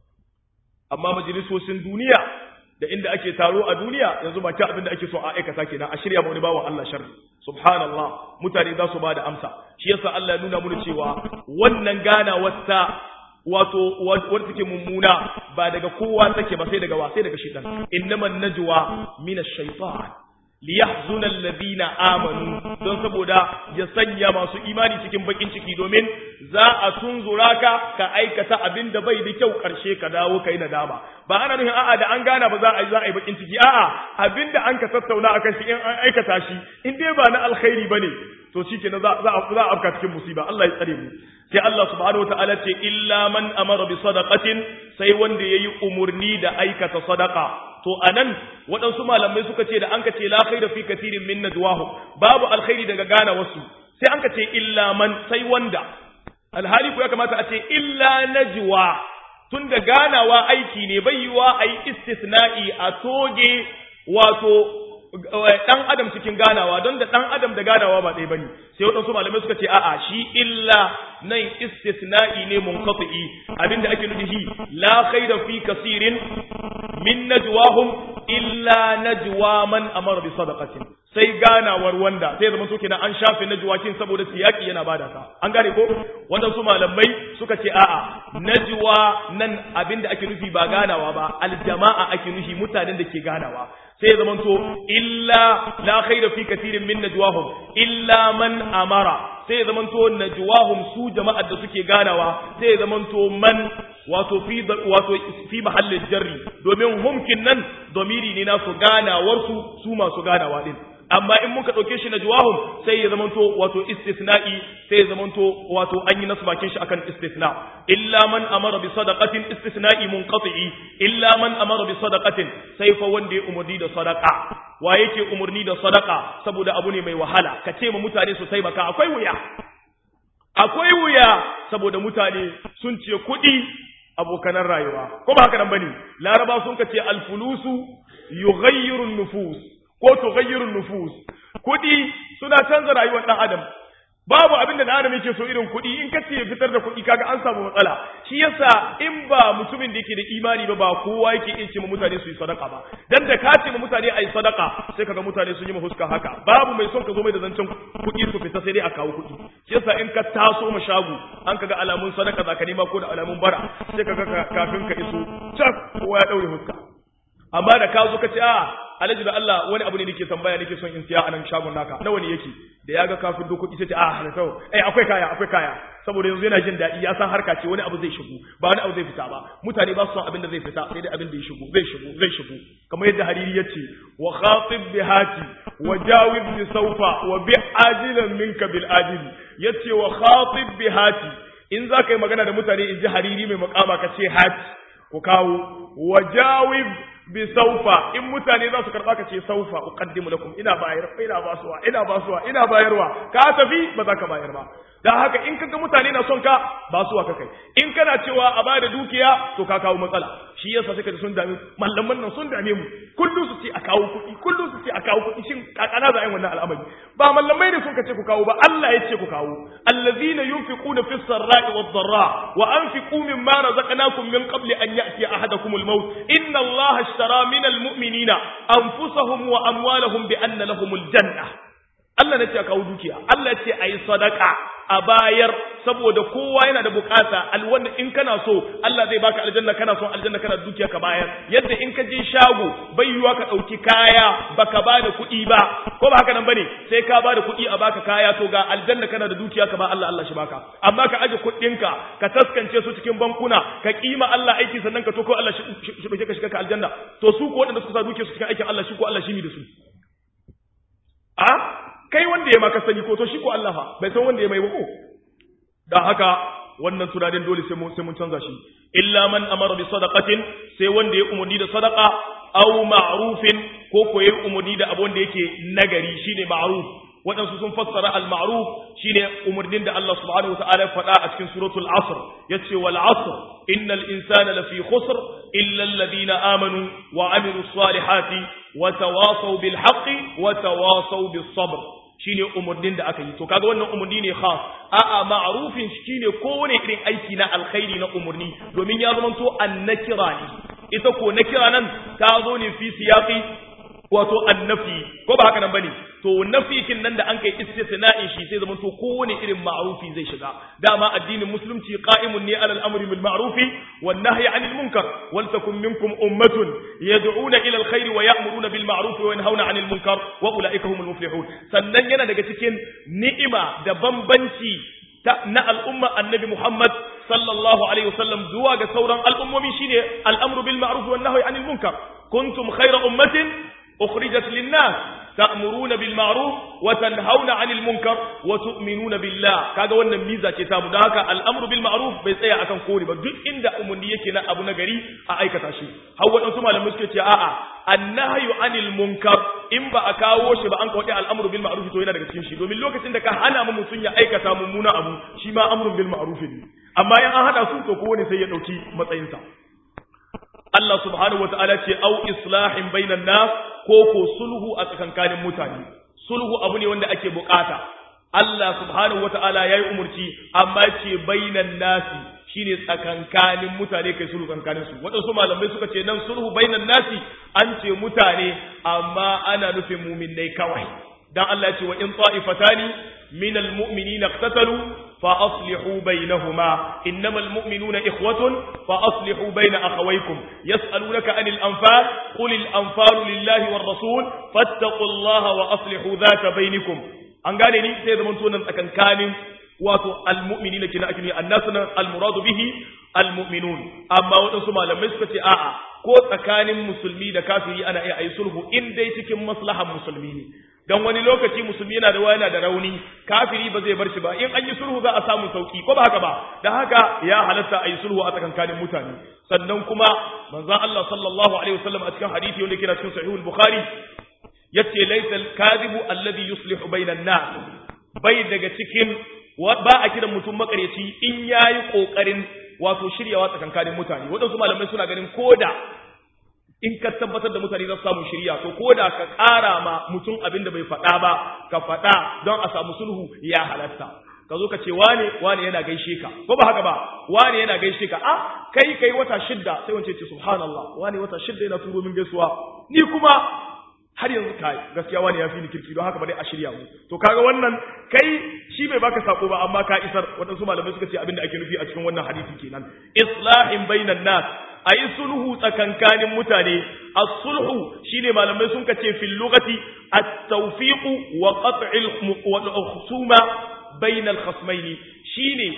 S1: amma majalisosin duniya da inda ake taro a duniya yanzu ba abin da ake so a aikata kenan a shirya ma wani bawan Allah sharri subhanallah mutane za su ba da amsa shi yasa Allah ya nuna mana cewa wannan gana wata wato wadda take mummuna ba daga kowa take ba sai daga wa sai daga shaitan innaman najwa min ash-shaytan liyahzuna alladhina amanu don saboda ya sanya masu imani cikin bakin ciki domin za a tunzura ka ka aikata abin da bai da kyau karshe ka dawo kai nadama ba ana nufin a'a da an gana ba za a yi za a yi bakin ciki a'a abin da an ka tattauna akan shi in an aikata shi in dai ba na alkhairi bane to shikenan za za a afka cikin musiba Allah ya tsare mu sai Allah subhanahu wataala ce illa man amara bi sadaqatin sai wanda yayi umurni da aikata sadaqa to anan waɗansu malamai suka ce da an ka ce la khaira fi kathirin min najwahu babu alkhairi daga gana wasu sai an ka ce illa man sai wanda alhali ku ya kamata a ce illa najwa tun da ganawa aiki ne bai yiwa a yi istisna'i a toge wato dan adam cikin ganawa don da dan adam da ganawa ba ɗaya bane sai waɗansu malamai suka ce a'a shi illa nan istisna'i ne munqati abinda ake nufi shi la khayra fi kaseerin min najwahum illa najwa man amara bi sadaqatin sai ganawar wanda sai zama soke na an shafe najwakin saboda siyaki yana bada ta an gane ko waɗansu malamai suka ce a'a najwa nan abinda ake nufi ba ganawa ba aljama'a ake nufi mutanen da ke ganawa sai ya zamanto illa la khaira fi kathirin min najwahum illa man amara sai ya zamanto najwahum su jama'ar da suke ganawa sai ya zamanto man wato fi wato fi mahallin jarri domin humkin nan domiri ne na su ganawar su su masu ganawa din amma in muka dauke shi najwahum sai ya zamanto wato istisna'i sai ya zamanto wato an yi nasu bakin shi akan istisna illa man amara bi sadaqatin istisna'i munqati'i illa man amara bi sadaqatin sai fa wanda ya umurni da sadaqa wa yake umurni da sadaqa saboda abu ne mai wahala ka ce ma mutane su taimaka akwai wuya akwai wuya saboda mutane sun ce kuɗi abokanan rayuwa ko ba haka nan bane laraba sun ka ce alfulusu yughayyiru nufus ko tughayyiru nufus kuɗi suna canza rayuwar dan adam babu abin da adam yake so irin kuɗi in ka ce fitar da kuɗi kaga an samu matsala shi yasa in ba mutumin da yake da imani ba ba kowa yake iya ce ma mutane su yi sadaka ba dan da ka ce ma mutane a yi sadaka sai kaga mutane sun yi ma huska haka babu mai son ka zo mai da zancen kuɗi su fita sai dai a kawo kuɗi shi yasa in ka taso ma shago an kaga alamun sadaka zaka nema ko da alamun bara sai kaga kafin ka iso cak kowa ya daure huska amma da ka zo ka ce a alhaji da Allah wani abu ne nake tambaya nake son in siya a nan shagon naka nawa ne yake da ya ga kafin dokoki sai ce a halatta eh akwai kaya akwai kaya saboda yanzu yana jin daɗi ya san harka ce wani abu zai shigo ba wani abu zai fita ba mutane ba su son abin da zai fita sai dai abin da ya shigo zai shigo zai shigo kamar yadda hariri ya ce wa khatib bihati wa jawib bi sawfa wa bi ajilan minka bil ajil yace wa khatib bihati in za ka yi magana da mutane in ji hariri mai makama ka ce hati ku kawo wa jawib bi saufa in mutane za su karba ka ce saufa uqaddimu lakum ina bayar ina basuwa ina basuwa ina bayarwa ka tafi ba za ka bayar ba dan haka in kaga mutane na son ka basuwa ka kai in kana cewa a bada dukiya to ka kawo matsala shi yasa sai ka sun dame mallaman nan sun dame mu kullu su ce a kawo kuɗi kullu su ce a kawo kuɗi shin kakana za a yi wannan al'amari ba mallamai ne sun ka ce ku kawo ba Allah ya ce ku kawo allazina yunfiquna fis sarra'i wad dharra wa anfiqu mimma razaqnakum min qabli an ya'ti ahadakumul maut inna Allah ashtara minal mu'minina anfusahum wa amwalahum bi anna lahumul janna Allah ne ce a kawo dukiya Allah ce a yi sadaka a bayar saboda kowa yana da bukata alwanda in kana so Allah zai baka aljanna kana son aljanna kana dukiya ka bayar yadda in ka je shago bai yiwa ka dauki kaya baka ba da kuɗi ba ko ba haka nan bane sai ka ba da kuɗi a baka kaya to ga aljanna kana da dukiya ka ba Allah Allah shi baka amma ka aje kuɗinka ka taskance su cikin bankuna ka kima Allah aiki sannan ka to ko Allah shi shi ka shiga ka aljanna to su ko waɗanda suka sa dukiyar su cikin aikin Allah shi ko Allah shi mi da su a kai wanda ya maka sani ko to shi ko Allah fa bai san wanda ya mai ko dan haka wannan tunanin dole sai mun sai mun canza shi illa man amara bi sadaqatin sai wanda ya umurni da sadaqa aw ma'rufin ko ko ya umurni da abun da yake nagari shine ma'ruf waɗansu sun fassara al-ma'ruf shine umurnin da Allah subhanahu wataala ya faɗa a cikin suratul asr yace wal asr innal insana lafi khusr illa alladhina amanu wa amilus salihati wa tawasaw bil haqqi wa tawasaw bis sabr shine umurnin da aka yi to kaga wannan umurni ne khas a'a ma'rufin shine kowane irin aiki na alkhairi na umurni domin ya zama to annakira ne ita ko nakira nan ta zo ne fi siyaqi wato annafi ko ba haka nan bane to nafikin nan da an kai istisna'in shi sai zaman to kowane irin ma'rufi zai shiga dama addinin musulunci qa'imun ne alal amri bil ma'rufi wan nahyi 'anil munkar wal takum minkum ummatun yad'una ila al khair wa ya'muruna bil ma'ruf wa yanhauna 'anil munkar wa ulaika humul muflihun sannan yana daga cikin ni'ima da bambanci na al'umma annabi Muhammad sallallahu alaihi wasallam zuwa ga sauran al'ummomi shine al'amru bil ma'ruf wan nahyi 'anil munkar kuntum khayra ummatin أخرجت للناس تأمرون بالمعروف وتنهون عن المنكر وتؤمنون بالله kaga wannan miza ce tamu dan haka al'amru bil ma'ruf bai tsaya akan kore ba duk inda umarni yake na abu na gari a aikata shi har wadansu malamai suke ce a'a annahyu anil munkar in ba a kawo shi ba an kawo al'amru bil ma'ruf to yana daga cikin shi domin lokacin da ka hana mu mutun ya aikata mummuna abu shi ma amrun bil ma'ruf ne amma in an hada su to kowane sai ya dauki matsayinsa Allah subhanahu wata'ala ce au islahin bainan nas ko ko sulhu a tsakankanin mutane sulhu abu ne wanda ake bukata Allah subhanahu wata'ala yayi umurci amma ce bainan nasi shine tsakankanin mutane kai sulhu tsakankanin su wadansu malamai suka ce nan sulhu bainan nasi an ce mutane amma ana nufin mu'minnai kawai dan Allah ce wa in ta'ifatani minal mu'minina iqtatalu فأصلحوا بينهما إنما المؤمنون إخوة فأصلحوا بين أخويكم يسألونك عن الأنفال قل الأنفال لله والرسول فاتقوا الله وأصلحوا ذات بينكم an gane ni sai zaman sunan tsakankanin wato almu'minina kina ake ne annasuna almuradu bihi almu'minun amma waɗansu malamai suka ce a'a ko tsakanin musulmi da kafiri ana iya ayi sulhu in dai cikin maslahan musulmi ne dan wani lokaci musulmi yana da yana da rauni kafiri ba zai bar shi ba in an yi sulhu za a samu sauki ko ba haka ba dan haka ya halatta a yi sulhu a tsakankanin mutane sannan kuma manzon Allah sallallahu alaihi wasallam a cikin hadisi wanda kira cikin sahihul bukhari yace laysa al-kadhibu alladhi yuslihu bainan nas bai daga cikin ba a kiran mutum makareci in yayi kokarin wato shiryawa tsakankanin mutane waɗansu malamai suna ganin koda in ka tabbatar da mutane za su samu shirya to koda ka ƙara ma mutum abin da bai faɗa ba ka faɗa don a samu sulhu ya halatta ka zo ka ce wane wane yana gaishe ka ko ba haka ba wane yana gaishe ka a kai kai wata shidda sai wance ce subhanallah wane wata shidda yana turo min gaisuwa ni kuma har yanzu kai gaskiya wani ya fi ni kirki don haka ba dai a shirya mu to kaga wannan kai shi bai baka sako ba amma ka isar waɗansu malamai suka ce abin da ake nufi a cikin wannan hadisi kenan islahin bainan nas ayi sulhu tsakankanin mutane as-sulhu shine malamai sun kace fil lughati at-tawfiq wa qat'il khusuma bainal khasmaini shine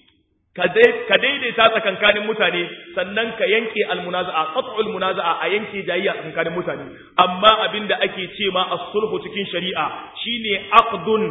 S1: ka daidaita tsakankanin mutane sannan ka yanke almunaza'a qat'ul munaza'a a yanke jayayya tsakankanin mutane amma abinda ake ce ma as-sulhu cikin shari'a shine aqdun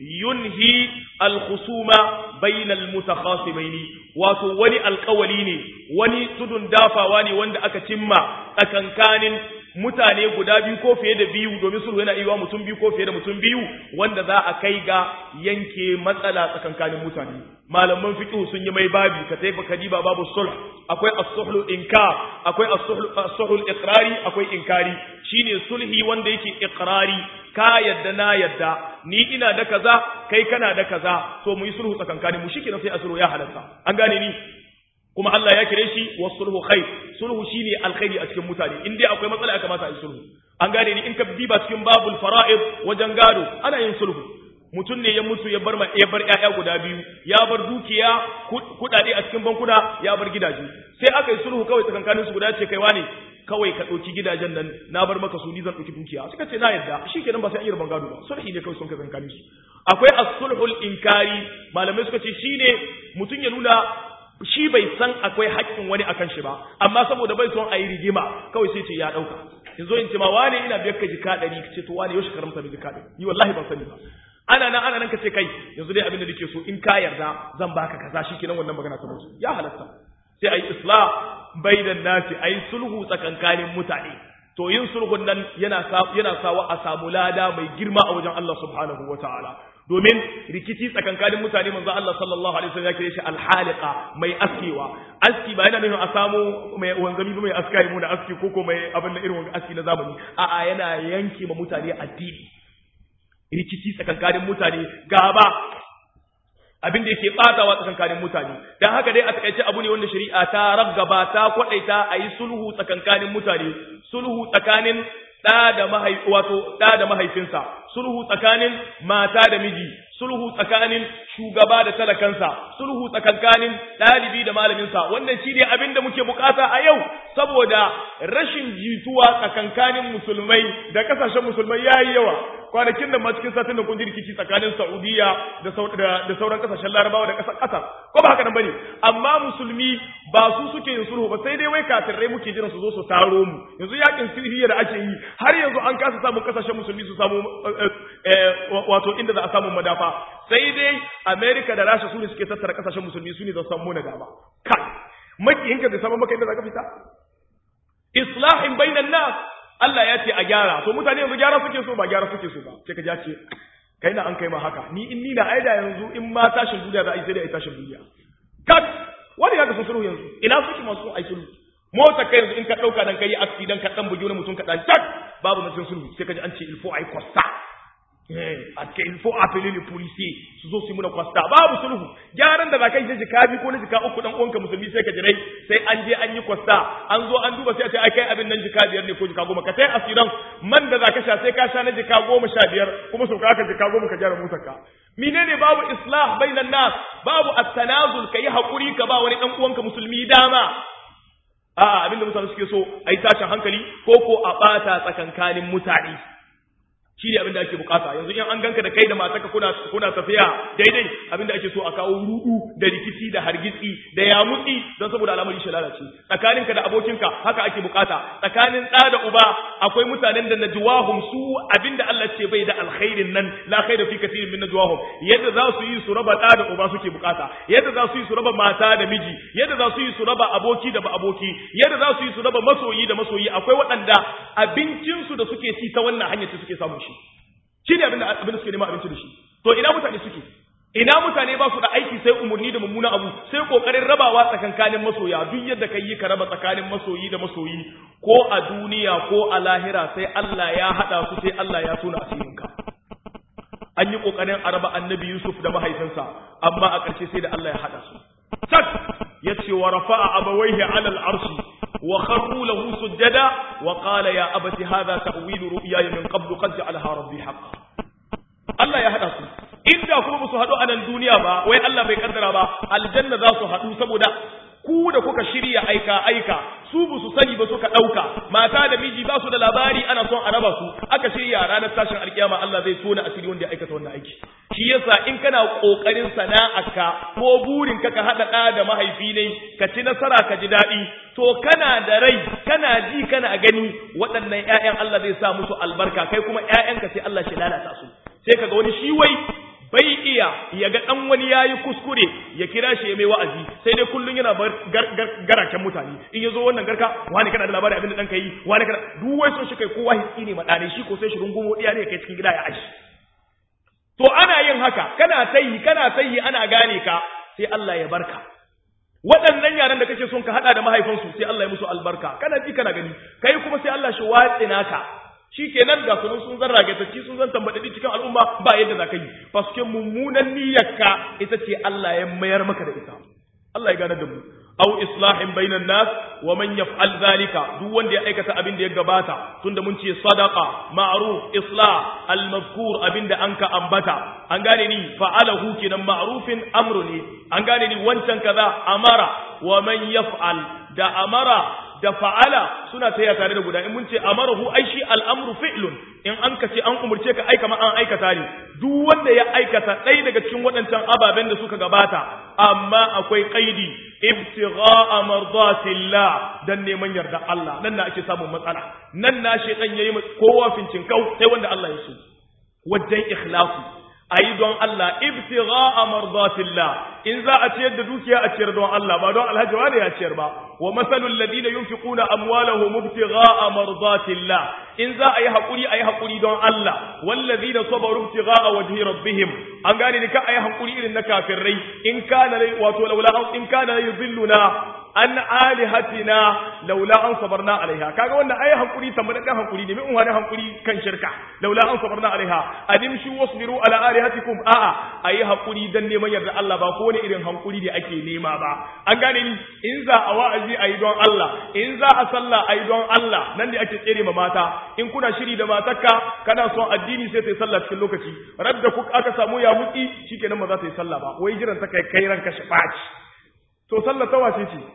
S1: yunhi al-khusuma bainal mutakhasimaini wato wani alƙawali ne wani tudun dafawa ne wanda aka cimma tsakankanin mutane guda biyu ko fiye da biyu domin sulhu yana iya mutum biyu ko fiye da mutum biyu wanda za a kai ga yanke matsala tsakankanin mutane malaman fiqh sun yi mai babi ka tafi kadiba babu sulh akwai as-sulhu inkar akwai as-sulhu iqrari akwai inkari shine sulhi wanda yake iqrari ka yadda na yadda ni ina da kaza kai kana da kaza to mu yi sulhu tsakankanin mu shikenan sai a sulhu ya halatta an gane ni kuma Allah ya kire shi wa sulhu khair sulhu shine alkhairi a cikin mutane in dai akwai matsala ya kamata a yi sulhu an gane ni in ka diba cikin babul fara'id wajen gado ana yin sulhu mutum ne ya mutu ya bar ya bar ƴaƴa guda biyu ya bar dukiya kudade a cikin bankuna ya bar gidaje sai aka yi sulhu kawai tsakankanin su guda ce kai wane kawai ka ɗauki gidajen nan na bar maka su ni zan ɗauki dukiya suka ce na yadda shi kenan ba sai an yi rabon gado ba sulhi ne kawai sun ka tsakankanin su akwai as-sulhul inkari malamai suka ce shine mutum ya nuna shi bai san akwai haƙƙin wani akan shi ba amma saboda bai son a yi rigima kawai sai ce ya ɗauka yanzu in ce ma wane ina biyar ka jika ɗari ka ce to wane yaushe karamta mai jika ɗari ni wallahi ban sani ba ana nan ana nan ka ce kai yanzu dai abin da nake so in ka yarda zan baka kaza shikenan wannan magana ta mutu ya halatta sai ayi islah bainan nasi ayi sulhu tsakankanin mutane to yin sulhun nan yana yana sawa a samu lada mai girma a wajen Allah subhanahu wataala domin rikici tsakankanin mutane manzo Allah sallallahu alaihi wasallam ya kire shi alhaliqa mai askewa aski ba yana nufin a samu mai wanzami mai aska mu da aski koko mai abin da irin aski na zamani a'a yana yanke ma mutane addini rikici tsakankanin mutane gaba abin da yake batawa tsakankanin mutane dan haka dai a takaice abu ne wanda shari'a ta raggaba ta kwadaita a yi sulhu tsakankanin mutane sulhu tsakanin da da mahaifi wato da da mahaifinsa sulhu tsakanin mata da miji sulhu tsakanin shugaba da talakansa sulhu tsakankanin ɗalibi da malaminsa wannan shi ne abin da muke bukata a yau saboda rashin jituwa tsakankanin musulmai da kasashen musulmai ya yi yawa kwanakin da ma cikin satin da kun ji rikici tsakanin saudiya da sauran kasashen larabawa da ƙasar ƙasar ko ba haka nan bane amma musulmi ba su suke yin sulhu ba sai dai wai kafirai muke jiran su zo su taro mu yanzu yakin siriya da ake yi har yanzu an kasa samun kasashen musulmi su samu wato inda za a samu madafa sai dai Amerika da Rasha su ne suke tattara kasashen musulmi su ne za su samu na gaba kai makiyinka bai samu maka inda za ka fita islahin bainan nas Allah ya ce a gyara to mutane yanzu gyara suke so ba gyara suke so ba sai ka ja ce kai na an kai ma haka ni in ni na aida yanzu in ma tashin duniya za a yi sai dai a tashin duniya kat wani ya ga sun sulhu yanzu ina suke masu ai sulhu mota kai yanzu in ka dauka dan kai accident ka dan bugi wani mutum ka dan tak babu na sulhu sai ka ji an ce il faut ai costa a ce il faut appeler les policiers su zo su muna kwasta babu sulhu gyaran da zakai je jika bi ko na jika uku dan uwanka musulmi sai ka jirai sai an je an yi kwasta an zo an duba sai a ce ai kai abin nan jika biyar ne ko jika goma ka sai asiran man da zaka sha sai ka sha na jika goma sha biyar kuma sau ka jika goma ka gyara motar ka menene babu islah bainan nas babu at-tanazul kai hakuri ka ba wani dan uwanka musulmi dama a'a abinda mutane suke so ai tashin hankali ko ko a bata tsakankanin mutane shi ne abinda ake bukata yanzu in an ganka da kai da matarka kuna kuna tafiya daidai abinda ake so a kawo rudu da rikici da hargitsi da yamutsi don saboda al'amari shi lalace tsakaninka da abokinka haka ake bukata tsakanin ɗa da uba akwai mutanen da najwahum su abinda Allah ce bai da alkhairin nan la khaira fi kathirin min najwahum yadda za su yi su raba da da uba suke bukata yadda za su yi su raba mata da miji yadda za su yi su raba aboki da ba aboki yadda za su yi su raba masoyi da masoyi akwai waɗanda abincin su da suke ci ta wannan hanyar ce suke samun shi shine abin da abin da suke nema abinci da shi to ina mutane suke ina mutane ba su da aiki sai umarni da mummuna abu sai kokarin rabawa tsakankanin masoya duk yadda kai yi ka raba tsakanin masoyi da masoyi ko a duniya ko a lahira sai Allah ya hada su sai Allah ya tona asirinka an yi kokarin a raba annabi Yusuf da mahaifinsa amma a ƙarshe sai da Allah ya hada su tak yace wa rafa'a abawaihi 'ala al-arshi wa kharru lahu sujada wa qala ya abati hadha ta'wilu ru'yaya min qablu qad ja'alaha rabbi haqqan Allah ya hada su inda kuma ba su haɗu a nan duniya ba wai Allah bai kaddara ba aljanna za su haɗu saboda ku da kuka shirya aika aika su ba su sani ba suka ɗauka mata da miji ba su da labari ana son a raba su aka shirya ranar tashin alkiyama Allah zai tona asiri wanda ya aikata wannan aiki shi yasa in kana kokarin sana'arka ko burin ka ka haɗa ɗa da mahaifi ne ka ci nasara ka ji daɗi to kana da rai kana ji kana gani waɗannan ƴaƴan Allah zai sa musu albarka kai kuma ƴaƴanka sai Allah shi lalata su sai kaga wani shi wai bai iya ya ga dan wani yayi kuskure ya kira shi ya mai wa'azi sai dai kullun yana bar garaken mutane in yazo wannan garka wani kana da labarin abin da dan kai wani kana duk wai so shi kai kowa hitsi ne madane shi ko sai shi rungumo diya ne kai cikin gida ya aji to ana yin haka kana tayi kana tayi ana gane ka sai Allah ya barka waɗannan yaran da kake son ka hada da mahaifansu sai Allah ya musu albarka kana ji kana gani kai kuma sai Allah shi watsi naka shi kenan ga sunan sun zan ragatacci sun zan tambaɗaɗi cikin al'umma ba yadda za ka yi paske mummunan niyyarka ita ce Allah ya mayar maka da ita Allah ya gane da mu aw islahin bainan nas wa man yaf'al zalika duk wanda ya aikata abin da ya gabata tunda mun ce sadaqa ma'ruf islah al mazkur abin da anka ambata an gane ni fa'alahu kenan ma'rufin amru ne an gane ni wancan kaza amara wa man yaf'al da amara da fa'ala suna taya tare da guda in mun ce amarahu ai shi al'amru fi'lun in an ka ce an umurce ka aika ma an aikata ne duk wanda ya aikata ɗaya daga cikin waɗancan ababen da suka gabata amma akwai qaidi ibtigha'a mardatillah dan neman yarda Allah nan na ake samun matsala nan na shedan yayi kowa fincin kau sai wanda Allah ya so wajen ikhlasu ayi don Allah ibtigha'a mardatillah in za a ciyar da dukiya a ciyar don Allah ba don alhaji wani ya ciyar ba wa masalul ladina yunfiquna amwalahum ibtigha'a mardatillah in za a yi hakuri ayi hakuri don Allah wallazina sabaru ibtigha'a wajhi rabbihim an gane ni ka ayi hakuri irin na kafirai in kana wato laula in kana yudilluna an alihatina laula an sabarna alaiha kaga wannan ayi hakuri tambadan dan hakuri ne min wani hakuri kan shirka laula an sabarna alaiha adimshu wasbiru ala alihatikum a'a ayi hakuri dan neman yarda Allah ba ko wani irin hankuri da ake nema ba an gane ni in za a wa'azi ayi don Allah in za a sallah ayi don Allah nan da ake tsere ma mata in kuna shiri da matarka kana son addini sai ta yi sallah cikin lokaci radda ku aka samu ya mutsi shikenan ba za ta yi sallah ba wai jiran ta kai kai ranka shi baci to sallah ta wace ce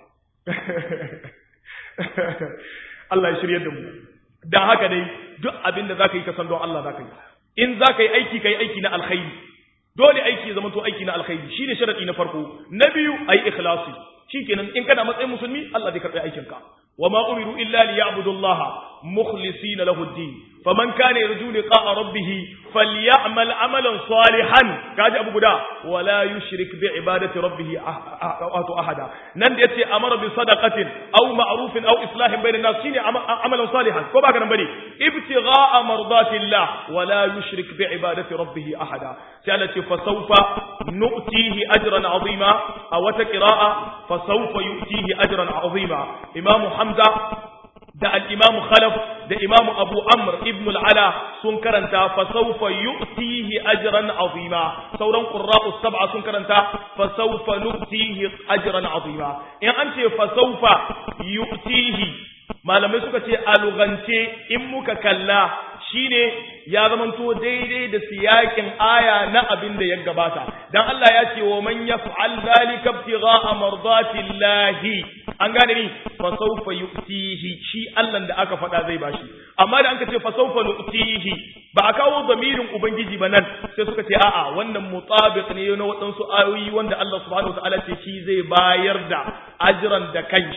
S1: Allah ya shirye da mu dan haka dai duk abin da zaka yi ka san don Allah zaka yi in zaka yi aiki kai aiki na alkhairi dole aiki ya zama to aiki na alkhairi shine sharadi na farko na biyu ayi ikhlasi shikenan in kana matsayin musulmi Allah zai karbi aikin ka wama umiru illa liya'budu Allah mukhlisina lahu ad-din faman kana yarju liqa'a rabbih falyamal amalan salihan kaji abu guda wala yushrik bi ibadati rabbih ahadu ahada nan da yace amara bi sadaqatin aw ma'rufin aw islahin bainan nas shine amalan salihan ko baka nan bane ibtigha'a mardatillah wala yushrik bi ibadati rabbih ahada sai Allah ce fa sawfa nu'tihi ajran 'azima aw ta qira'a fa sawfa yu'tihi ajran 'azima imamu hamza da al-imamu khalaf da imamu abu amr ibn al-ala sun karanta fa sawfa yu'tihi ajran 'azima sauran qurra'u sab'a sun karanta fa sawfa nu'tihi ajran 'azima in an ce fa sawfa yu'tihi malamai suka ce a lugance in muka kalla shine ya zamanto daidai da siyakin aya na abin da ya gabata dan Allah ya ce wa man yaf'al zalika ibtigha'a mardatillahi an gane ni fa sawfa yu'tihi shi Allah da aka faɗa zai bashi amma da an ka ce fa sawfa nu'tihi ba a kawo zamirin ubangiji ba nan sai suka ce a'a wannan mutabiq ne na waɗansu ayoyi wanda Allah subhanahu wataala ce shi zai bayar da ajran da kanshi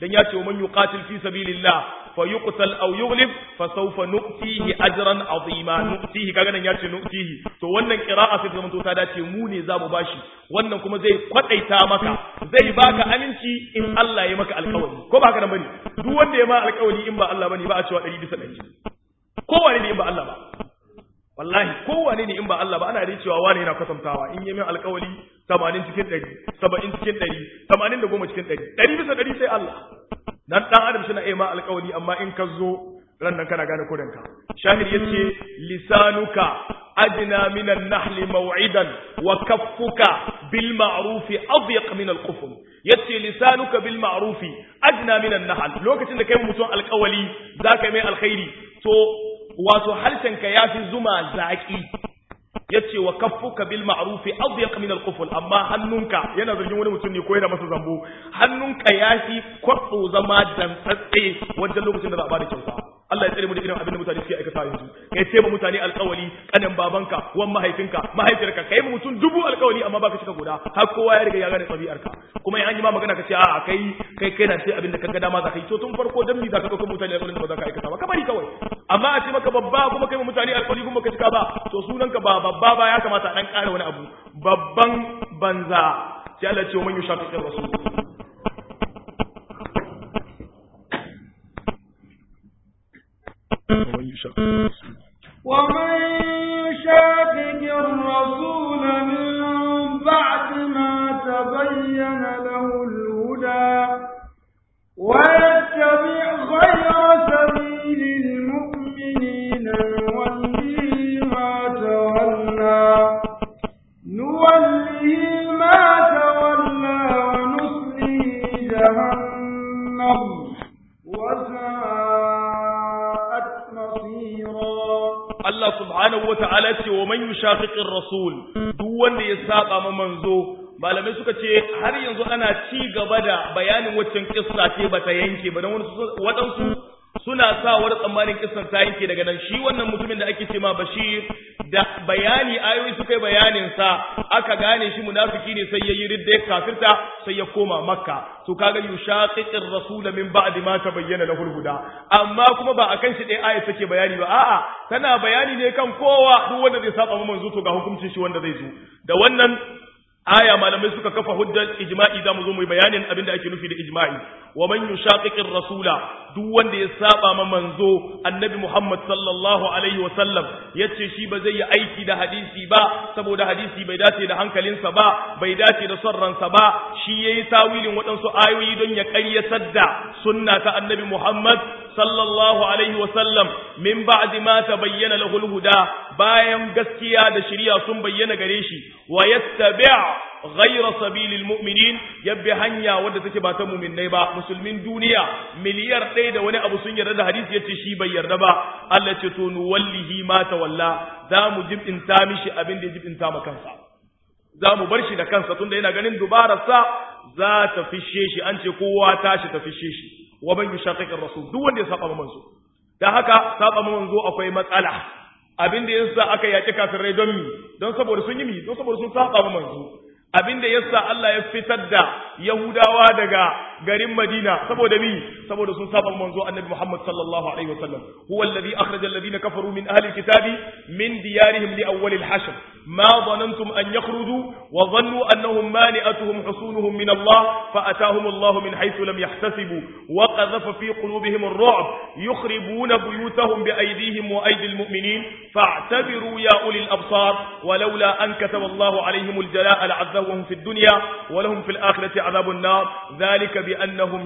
S1: dan ya ce man yuqatil fi sabilillah fa yuqtal aw yughlib fa sawfa nu'tihi ajran azima nu'tihi kaga nan ya ce nu'tihi to wannan qira'a sai zama to ta dace mu ne zamu bashi wannan kuma zai kwadaita maka zai baka aminci in Allah ya maka alƙawari ko ba haka nan bane duk wanda ya ma alƙawari in ba Allah bane ba a cewa 100 bisa 100 kowane ne in ba Allah ba wallahi kowane ne in ba Allah ba ana da cewa wani yana kwatantawa in yi min alƙawari 80 cikin 100 70 cikin 100 80 da goma cikin 100 100 bisa 100 sai Allah dan dan adam shi na iya ma alƙawari amma in ka zo ran nan kana gane kudanka shahid yace lisanuka adna min an-nahl maw'idan wa kaffuka bil ma'ruf adyaq min al-qufl yace lisanuka bil ma'ruf adna min an-nahl lokacin da kai mutum alƙawali zaka mai alkhairi to wato harshenka yafi zuma zaki yace wa kaffuka bil ma'ruf adyaq min al-qufl amma hannunka yana zargin wani mutum ne ko yana masa zambo hannunka yafi kwatso zama dantsatse wajen lokacin da za a bada kyauta Allah ya tsare mu da irin abin da mutane suke aikata yanzu kai sai mutane alƙawari kanin babanka wan mahaifinka mahaifiyarka kai mutum dubu alƙawari amma baka cika guda har kowa ya riga ya gane ɗabi'arka kuma in an yi ma magana ka ce a kai kai kai na sai abin da kaga dama za ka yi to tun farko dan mi za ka ɗauka mutane alƙawarin da ba za ka aikata ba ka bari kawai amma a ce maka babba kuma kai mutane alƙawari kuma ka cika ba to sunanka ba babba ba ya kamata a dan ƙara wani abu babban banza sai Allah ce wa man yushaqiqir rasul
S2: ومن يشاقق الرسول من بعد ما تبين له الهدى ويتبع غير سبيل المؤمنين نوله ما تولى نوله ما تولى ونصله جهنم وساءت
S1: Allah subhanahu wa ta'ala ce wa man yushaqiqir rasul duk wanda ya saba ma manzo malamai suka ce har yanzu ana ci gaba da bayanin waccan kissa ce bata yanke ba dan waɗansu suna sa wani tsammanin kissan ta yanke daga nan shi wannan mutumin da ake ce ma Bashir da bayani ayoyi suka yi bayanin sa aka gane shi munafiki ne sai yayi ridda ya kafirta sai ya koma Makka to kaga yushaqiqir rasul min ba'di ma tabayyana lahu huda amma kuma ba akan shi dai aya take bayani ba a'a tana bayani ne kan kowa duk wanda zai saba manzo to ga hukuncin shi wanda zai zo da wannan aya malamai suka kafa hujjar ijma'i zamu zo mu bayanin abin da ake nufi da ijma'i wa man yushaqiqir rasula duk wanda ya saba ma manzo annabi Muhammad sallallahu alaihi wa sallam yace shi ba zai yi aiki da hadisi ba saboda hadisi bai dace da hankalinsa ba bai dace da son ransa ba shi yayi tawilin waɗansu ayoyi don ya ƙaryatar da sunna ta annabi Muhammad sallallahu alaihi wa sallam min ba'di ma tabayyana lahu al-huda bayan gaskiya da shari'a sun bayyana gare shi wa yattabi' ghayra sabilil mu'minin yabbi hanya wadda take ba ta mu'minnai ba musulmin duniya miliyar ɗaya da wani abu sun yarda da hadisi yace shi bai yarda ba Allah ce to nuwallihi ma tawalla za mu jibinta mishi abin da ya jibinta ma kansa za mu bar shi da kansa tunda yana ganin dubararsa za ta fishe shi an ce kowa tashi ta fishe shi wa man yushaqiqir rasul duk wanda ya saba manzo dan haka saba manzo akwai matsala abin da yasa aka yaki kafirai don mi don saboda sun yi mi don saboda sun saba manzo abin da yasa Allah ya fitar da Yahudawa daga garin Madina saboda mi saboda sun saba manzo Annabi Muhammad sallallahu alaihi wasallam huwa alladhi akhraja alladhina kafaru min ahli alkitabi min diyarihim li awwal alhashr ma dhanantum an yakhruju wa dhannu annahum mani'atuhum husunuhum min Allah fa atahum Allah min haythu lam yahtasibu wa qadhafa fi qulubihim ar-ru'b yukhribuna buyutahum bi aydihim wa aydi almu'minin fa'tabiru ya uli al-absar ولولا أن كتب الله عليهم الجلاء لعذبهم في الدنيا ولهم في الآخرة عذاب النار ذلك بأنهم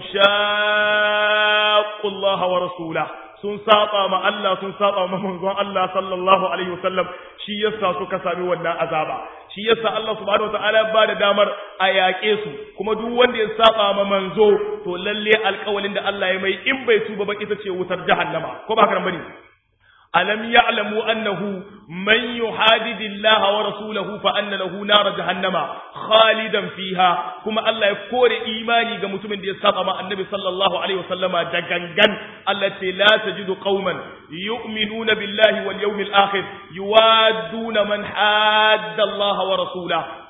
S1: شاقوا الله ورسوله sun saba ma Allah sun saba ma manzon Allah sallallahu alaihi wasallam shi yasa suka sami wannan azaba shi yasa Allah subhanahu wataala ba da damar a yaƙe su kuma duk wanda ya saba ma manzo to lalle alƙawalin da Allah ya mai in bai tuba ba ita ce wutar jahannama ko ba haka bane ألم يعلموا أنه من يحادد الله ورسوله فأن له نار جهنم خالدا فيها كما الله يكور إيماني كمتم دي سقم النبي صلى الله عليه وسلم دقنقن التي لا تجد قوما يؤمنون بالله واليوم الآخر يوادون من حاد الله ورسوله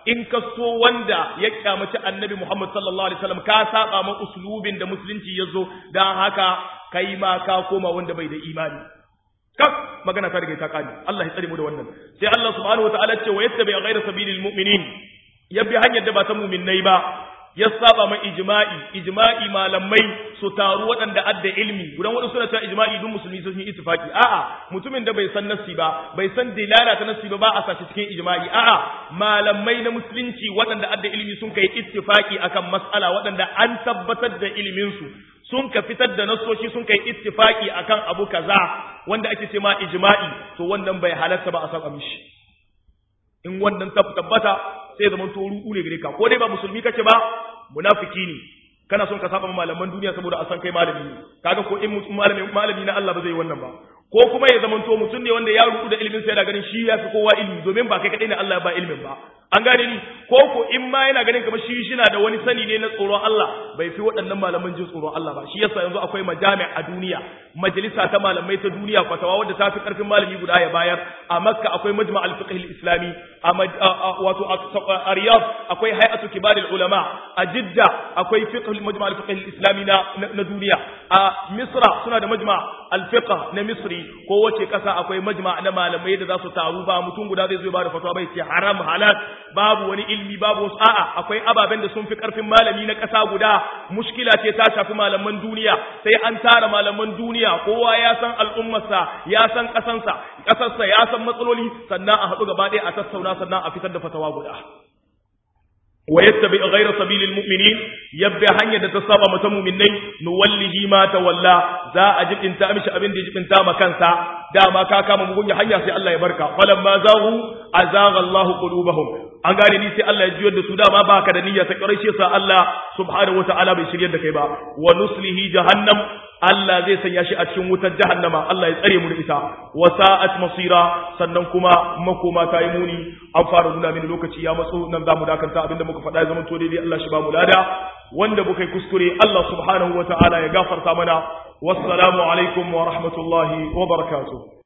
S1: in ka so wanda ya kyamaci annabi Muhammad sallallahu alaihi wasallam ka saba ma uslubin da musulunci ya zo dan haka kai ma ka koma wanda bai da imani kak magana ta rage ta kani Allah ya tsare mu da wannan sai Allah subhanahu wataala ce wa yattabi ghayra sabilil mu'minin yabi hanyar da ba ta mu'minnai ba ya saba ma ijma'i ijma'i malamai su taru waɗanda adda ilmi gudan waɗanda suna cewa ijma'i duk musulmi sun yi ittifaki a'a mutumin da bai san nassi ba bai san dilala ta nassi ba ba a sashi cikin ijma'i a'a malamai na musulunci waɗanda adda ilmi sun kai ittifaki akan mas'ala waɗanda an tabbatar da ilimin su sun ka fitar da nasoshi sun kai ittifaki akan abu kaza wanda ake ce ma ijma'i to wannan bai halatta ba a saba mishi in wannan tabbata sai zaman to ruɗu ne gare ka ko dai ba musulmi kake ba munafiki ne kana son ka saba malaman duniya saboda a san kai malami ne kaga ko in malami malami na Allah ba zai yi wannan ba ko kuma ya zaman to mutum ne wanda ya ruɗu da ilimin sa yana ganin shi ya fi kowa ilimi domin ba kai kadai ne Allah ba ilimin ba an gane ni ko ko in ma yana ganin kamar shi shi na da wani sani ne na tsoron Allah bai fi waɗannan malaman jin tsoron Allah ba shi yasa yanzu akwai majami' a duniya majalisa ta malamai ta duniya fatawa wadda ta fi karfin malami guda ya bayar a Makka akwai majma' al-fiqh al-islami a wato a Riyadh akwai hay'atu kibar ulama a Jidda akwai fiqh majma' al-fiqh al-islami na na duniya a Misra suna da majma' al-fiqh na Misri ko wace kasa akwai majma' na malamai da za su taru ba mutum guda zai zo ba da fatawa bai ce haram halal babu wani ilmi babu wasu a'a akwai ababen da sun fi karfin malami na ƙasa guda mushkila ce ta shafi malaman duniya sai an tara malaman duniya kowa ya san al'ummarsa ya san ƙasansa ƙasarsa ya san matsaloli sannan a haɗu gaba ɗaya a tattauna sannan a fitar da fatawa guda wa yattabi ghayra sabilil mu'minin yabbi hanya da ta saba mata mu'minai nuwallihi ma tawalla za a jibinta mishi abin da ya jibinta ma kansa dama ka kama mugunya hanya sai Allah ya barka falamma zahu azagha Allahu qulubahum an gane ni sai Allah ya jiyar da su dama baka da niyya ta karshe sa Allah subhanahu wataala bai shiryar da kai ba wa nuslihi jahannam Allah zai sanya shi a cikin wutar jahannama Allah ya tsare mu da ita wa sa'at masira sannan kuma makoma ta yi muni an fara nuna mini lokaci ya matso nan zamu dakanta abinda muka faɗa ya zama to daidai Allah shi ba mu lada wanda muka yi kuskure Allah subhanahu wataala ya gafarta mana wassalamu alaikum wa rahmatullahi wa barakatuh